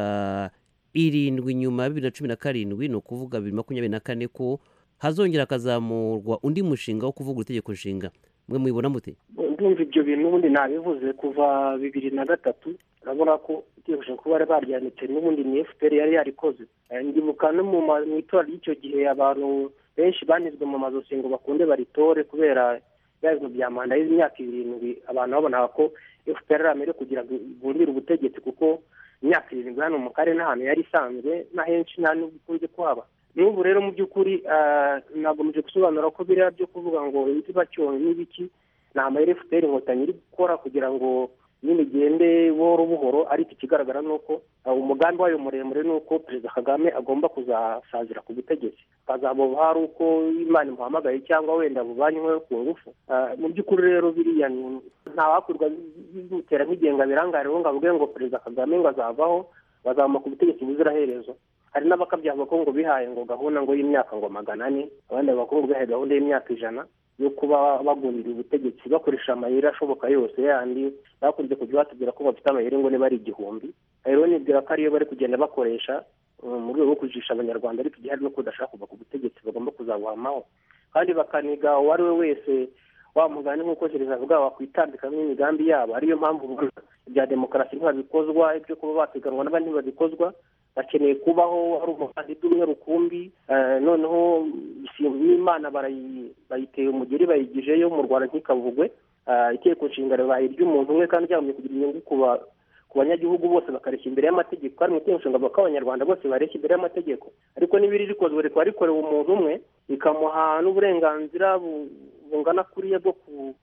irindwi nyuma ya bibiri na cumi na karindwi ni ukuvuga bibiri makumyabiri na kane ko hazongera hakazamurwa undi mushinga wo kuvugura itegeko nshinga mwe mwibona mute ndumva ibyo bintu ubundi nabivuze kuva bibiri na gatatu urabona ko itegeko kuba bari baryanitse n'ubundi ni fpr yari yarikoze Eh, ndibuka no mu ma- mu itora ry'icyo gihe abantu benshi banizwe mu mazosi ngo bakunde baritore kubera bya bintu bya manda y'imyaka irindwi abantu babonaga ko fpr amere kugira ngo igundire ubutegetsi kuko imyaka irindwi hano mu karere n'ahantu yari isanzwe na henshi nta n'ubwo ikunze kuhaba n'ubu rero mu by'ukuri ah, nagomeje gusobanura ko biriya byo kuvuga ngo ibiti bacyonye n'ibiki ni amayeri fpr inkotanyi iri gukora kugira ngo nyine igende buhoro buhoro ariko ikigaragara ni uko ah, umugambi wayo muremure ni uko perezida kagame agomba kuzasazira ku butegetsi akazabubaha ari uko imana imuhamagaye cyangwa wenda buvanyweho ku ngufu Ah, mu by'ukuri rero biriya ni- nta wakwirwa bimutera nk'igenga birangare ngo avuge ngo perezida kagame ngo azavaho bazamuka ku butegetsi buziraherezo hari n'abakabya bavuga ko ngo bihaye ngo gahunda ngo y'imyaka ngo magana ane abandi bavuga ko ngo bihaye gahunda y'imyaka ijana yo kuba bagundira ubutegetsi bakoresha amayeri ashoboka yose yandi bakunze kujya batubwira ko bafite amayeri ngo niba ari igihumbi rero nibwira ko ariyo bari kugenda bakoresha mu rwego rwo kujijisha abanyarwanda ariko igihe hari no kudashaka kuva ku butegetsi bagomba kuzabuhamaho kandi bakaniga uwo ari we wese wa mugani nk'uko gereza avuga wakwitambika n'imigambi yabo ariyo mpamvu ubona ibya demokarasi ntibabikozwa ibyo kuba bapiganwa n'abandi ntibabikozwa bakeneye kubaho hari umukandida umwe rukumbi eh, noneho isimbi y'imana barayi- bayiteye umugeri bayigijeyo mu rwanda ntikavugwe Ah, itegeko nshinga ribaye iry'umuntu umwe kandi ryagombye kugira inyungu ku ba- ku banyagihugu bose bakareshya imbere y'amategeko kandi mu itegeko nshinga bavuga ko abanyarwanda bose bareshya imbere y'amategeko ariko n'ibiri rikozwe rikaba rikorewe umuntu umwe rikamuha n'uburenganzira bu- bungana kuriya bwo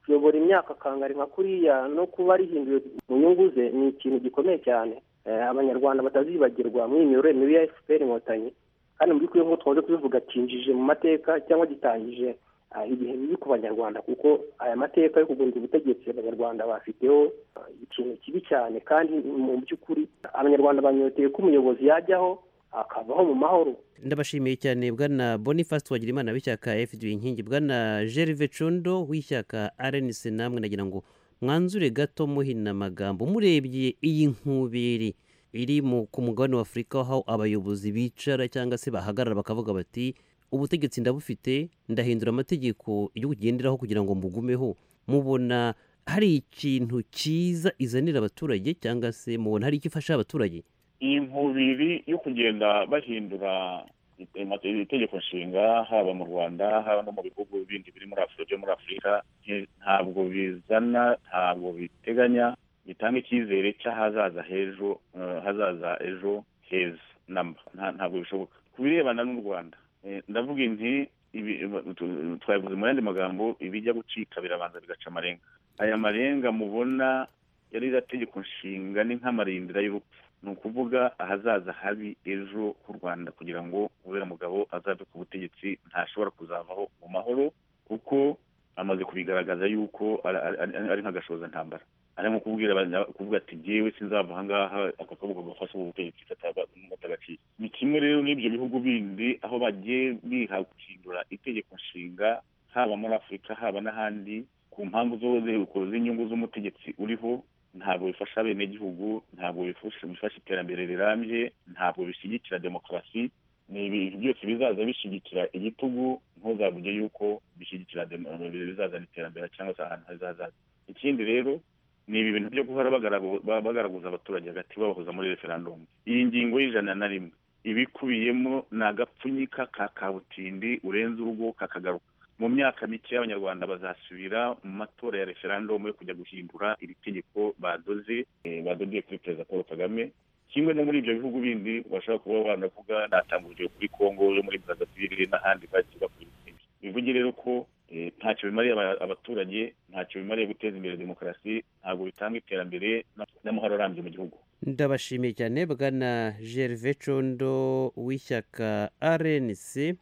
kuyobora imyaka akangari nka kuriya no kuba rihinduye mu nyungu ze ni ikintu gikomeye cyane Eh, abanyarwanda batazibagirwa muri iyi miyoborere mibi ya efuperi inkotanyi kandi mu by'ukuri nk'uko twaje kubivuga kinjije mu mateka cyangwa gitangije ah, ibihe bibi ku banyarwanda kuko aya mateka yo kugurira ubutegetsi abanyarwanda bafiteho ah, ikintu kibi cyane kandi mu by'ukuri abanyarwanda banyoteye ko umuyobozi yajyaho akabaho mu mahoro ndabashimiye cyane bwana boniface twagirimana w'ishyaka fdb inkingi bwana gerve cundo w'ishyaka rnc namwe nagira ngo mwanzure gato muhina amagambo murebye iyi nkubiri iri mu ku mugabane wa afurika aho abayobozi bicara cyangwa se bahagarara bakavuga bati ubutegetsi ndabufite ndahindura amategeko igihugu kigenderaho kugira ngo mugumeho mubona hari ikintu cyiza izanira abaturage cyangwa se mubona hari icyo ifasha abaturage iyi nkubiri yo kugenda bahindura ite- itegeko nshinga haba mu rwanda haba no mu bihugu bindi biri muri afurika byo muri afurika nti- ntabwo bizana ntabwo biteganya bitanga icyizere cy'ahazaza h'ejo eh, hazaza ejo heza namba Nta- ntabwo bishoboka ku birebana n'u rwanda eh, ndavuga nti ibi- tu- twabivuze mu yandi magambo ibijya gucika birabanza bigaca amarenga aya marenga mubona yari iriya tegeko nshinga ni nk'amarindira y'urupfu ni ukuvuga ahazaza habi ejo h'u rwanda kugira ngo ubera mugabo azabe ku butegetsi ntashobora kuzavaho mu mahoro kuko amaze kubigaragaza yuko ari- ari- ari ari nk'agashoza ntambara ari nko kubwira abanya- kuvuga ati jyewe sinzava ahangaha aka kabuga gafashe ubu butegetsi katagaciye ni kimwe rero n'ibyo bihugu bindi aho bagiye biha guhindura itegeko nshinga haba muri afurika haba n'ahandi ku mpamvu zose z'inyungu z'umutegetsi uriho ntabwo bifasha abenegihugu ntabwo bifasha bifasha iterambere rirambye ntabwo bishyigikira demokarasi ni ibintu byose bizaza bishyigikira igitugu ntuzavuge yuko bishyigikira demo- bizazana iterambere cyangwa se ahantu hazazaza ikindi rero ni ibi bintu byo guhora bagaragu- ba- bagaraguza abaturage hagati babahuza muri referandumu iyi ngingo y'ijana na rimwe ibikubiyemo ni agapfunyika ka kabutindi urenze urugo kakagaruka mu myaka mike abanyarwanda bazasubira mu matora ya referandumu yo kujya guhindura iri tegeko badoze eh, badodeye kuri perezida paul kagame kimwe no muri ibyo bihugu bindi bashobora kuba banavuga natanga urugero kuri kongo yo muri brazzaville n'ahandi bagiye bakora ibintu bivuge rero ko eh, ntacyo bimariye aba- abaturage ntacyo bimariye guteza imbere demokarasi ntabwo bitanga iterambere na- n'amahoro arambye mu gihugu ndabashimiye cyane bwana gerve condo w'ishyaka rnc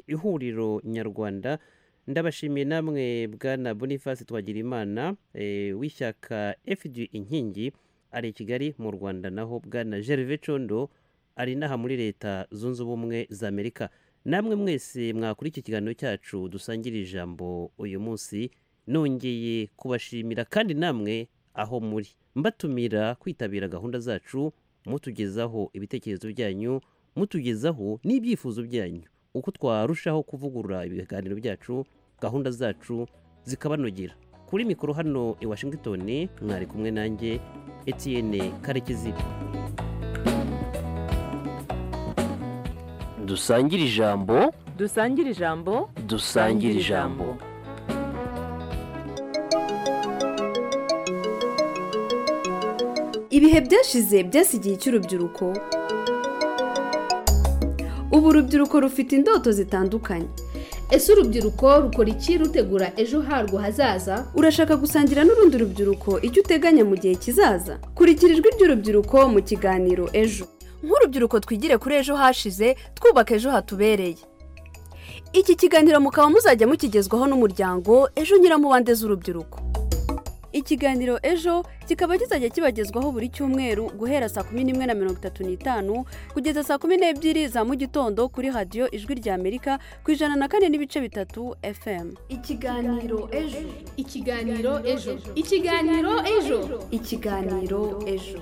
ihuriro nyarwanda ndabashimiye namwe bwana boniface twagirimana eh, w'ishyaka fg inkingi ari i kigali mu rwanda naho bwana gerve condo ari inaha muri leta zunze ubumwe za amerika namwe mwese mwakora iki kiganiro cyacu dusangira ijambo uyu munsi nongeye kubashimira kandi namwe aho muri mbatumira kwitabira gahunda zacu mutugezaho ibitekerezo byanyu mutugezaho n'ibyifuzo byanyu uko twarushaho kuvugurura ibiganiro byacu gahunda zacu zikabanogera kuri mikoro hano i washington mwari kumwe nanjye etienne karekezi dusangire ijambo dusangire ijambo dusangire ijambo ibihe byashize byasigiye icy'urubyiruko ubu urubyiruko rufite indoto zitandukanye ese urubyiruko rukora iki rutegura ejo harwo hazaza urashaka gusangira n'urundi rubyiruko icyo uteganya mu gihe kizaza kurikira ijwi ry'urubyiruko mu kiganiro ejo nk'urubyiruko twigire kuri ejo hashize twubaka ejo hatubereye iki kiganiro mukaba muzajya mukigezwaho n'umuryango ejo nyiramubande z'urubyiruko ikiganiro ejo kikaba kizajya kibagezwaho buri cyumweru guhera saa kumi n'imwe na mirongo itatu n'itanu kugeza saa kumi n'ebyiri za mu gitondo kuri radiyo ijwi rya amerika ku ijana na kane n'ibice bitatu fm ikiganiro ejo ikiganiro ejo ikiganiro ejo ikiganiro ejo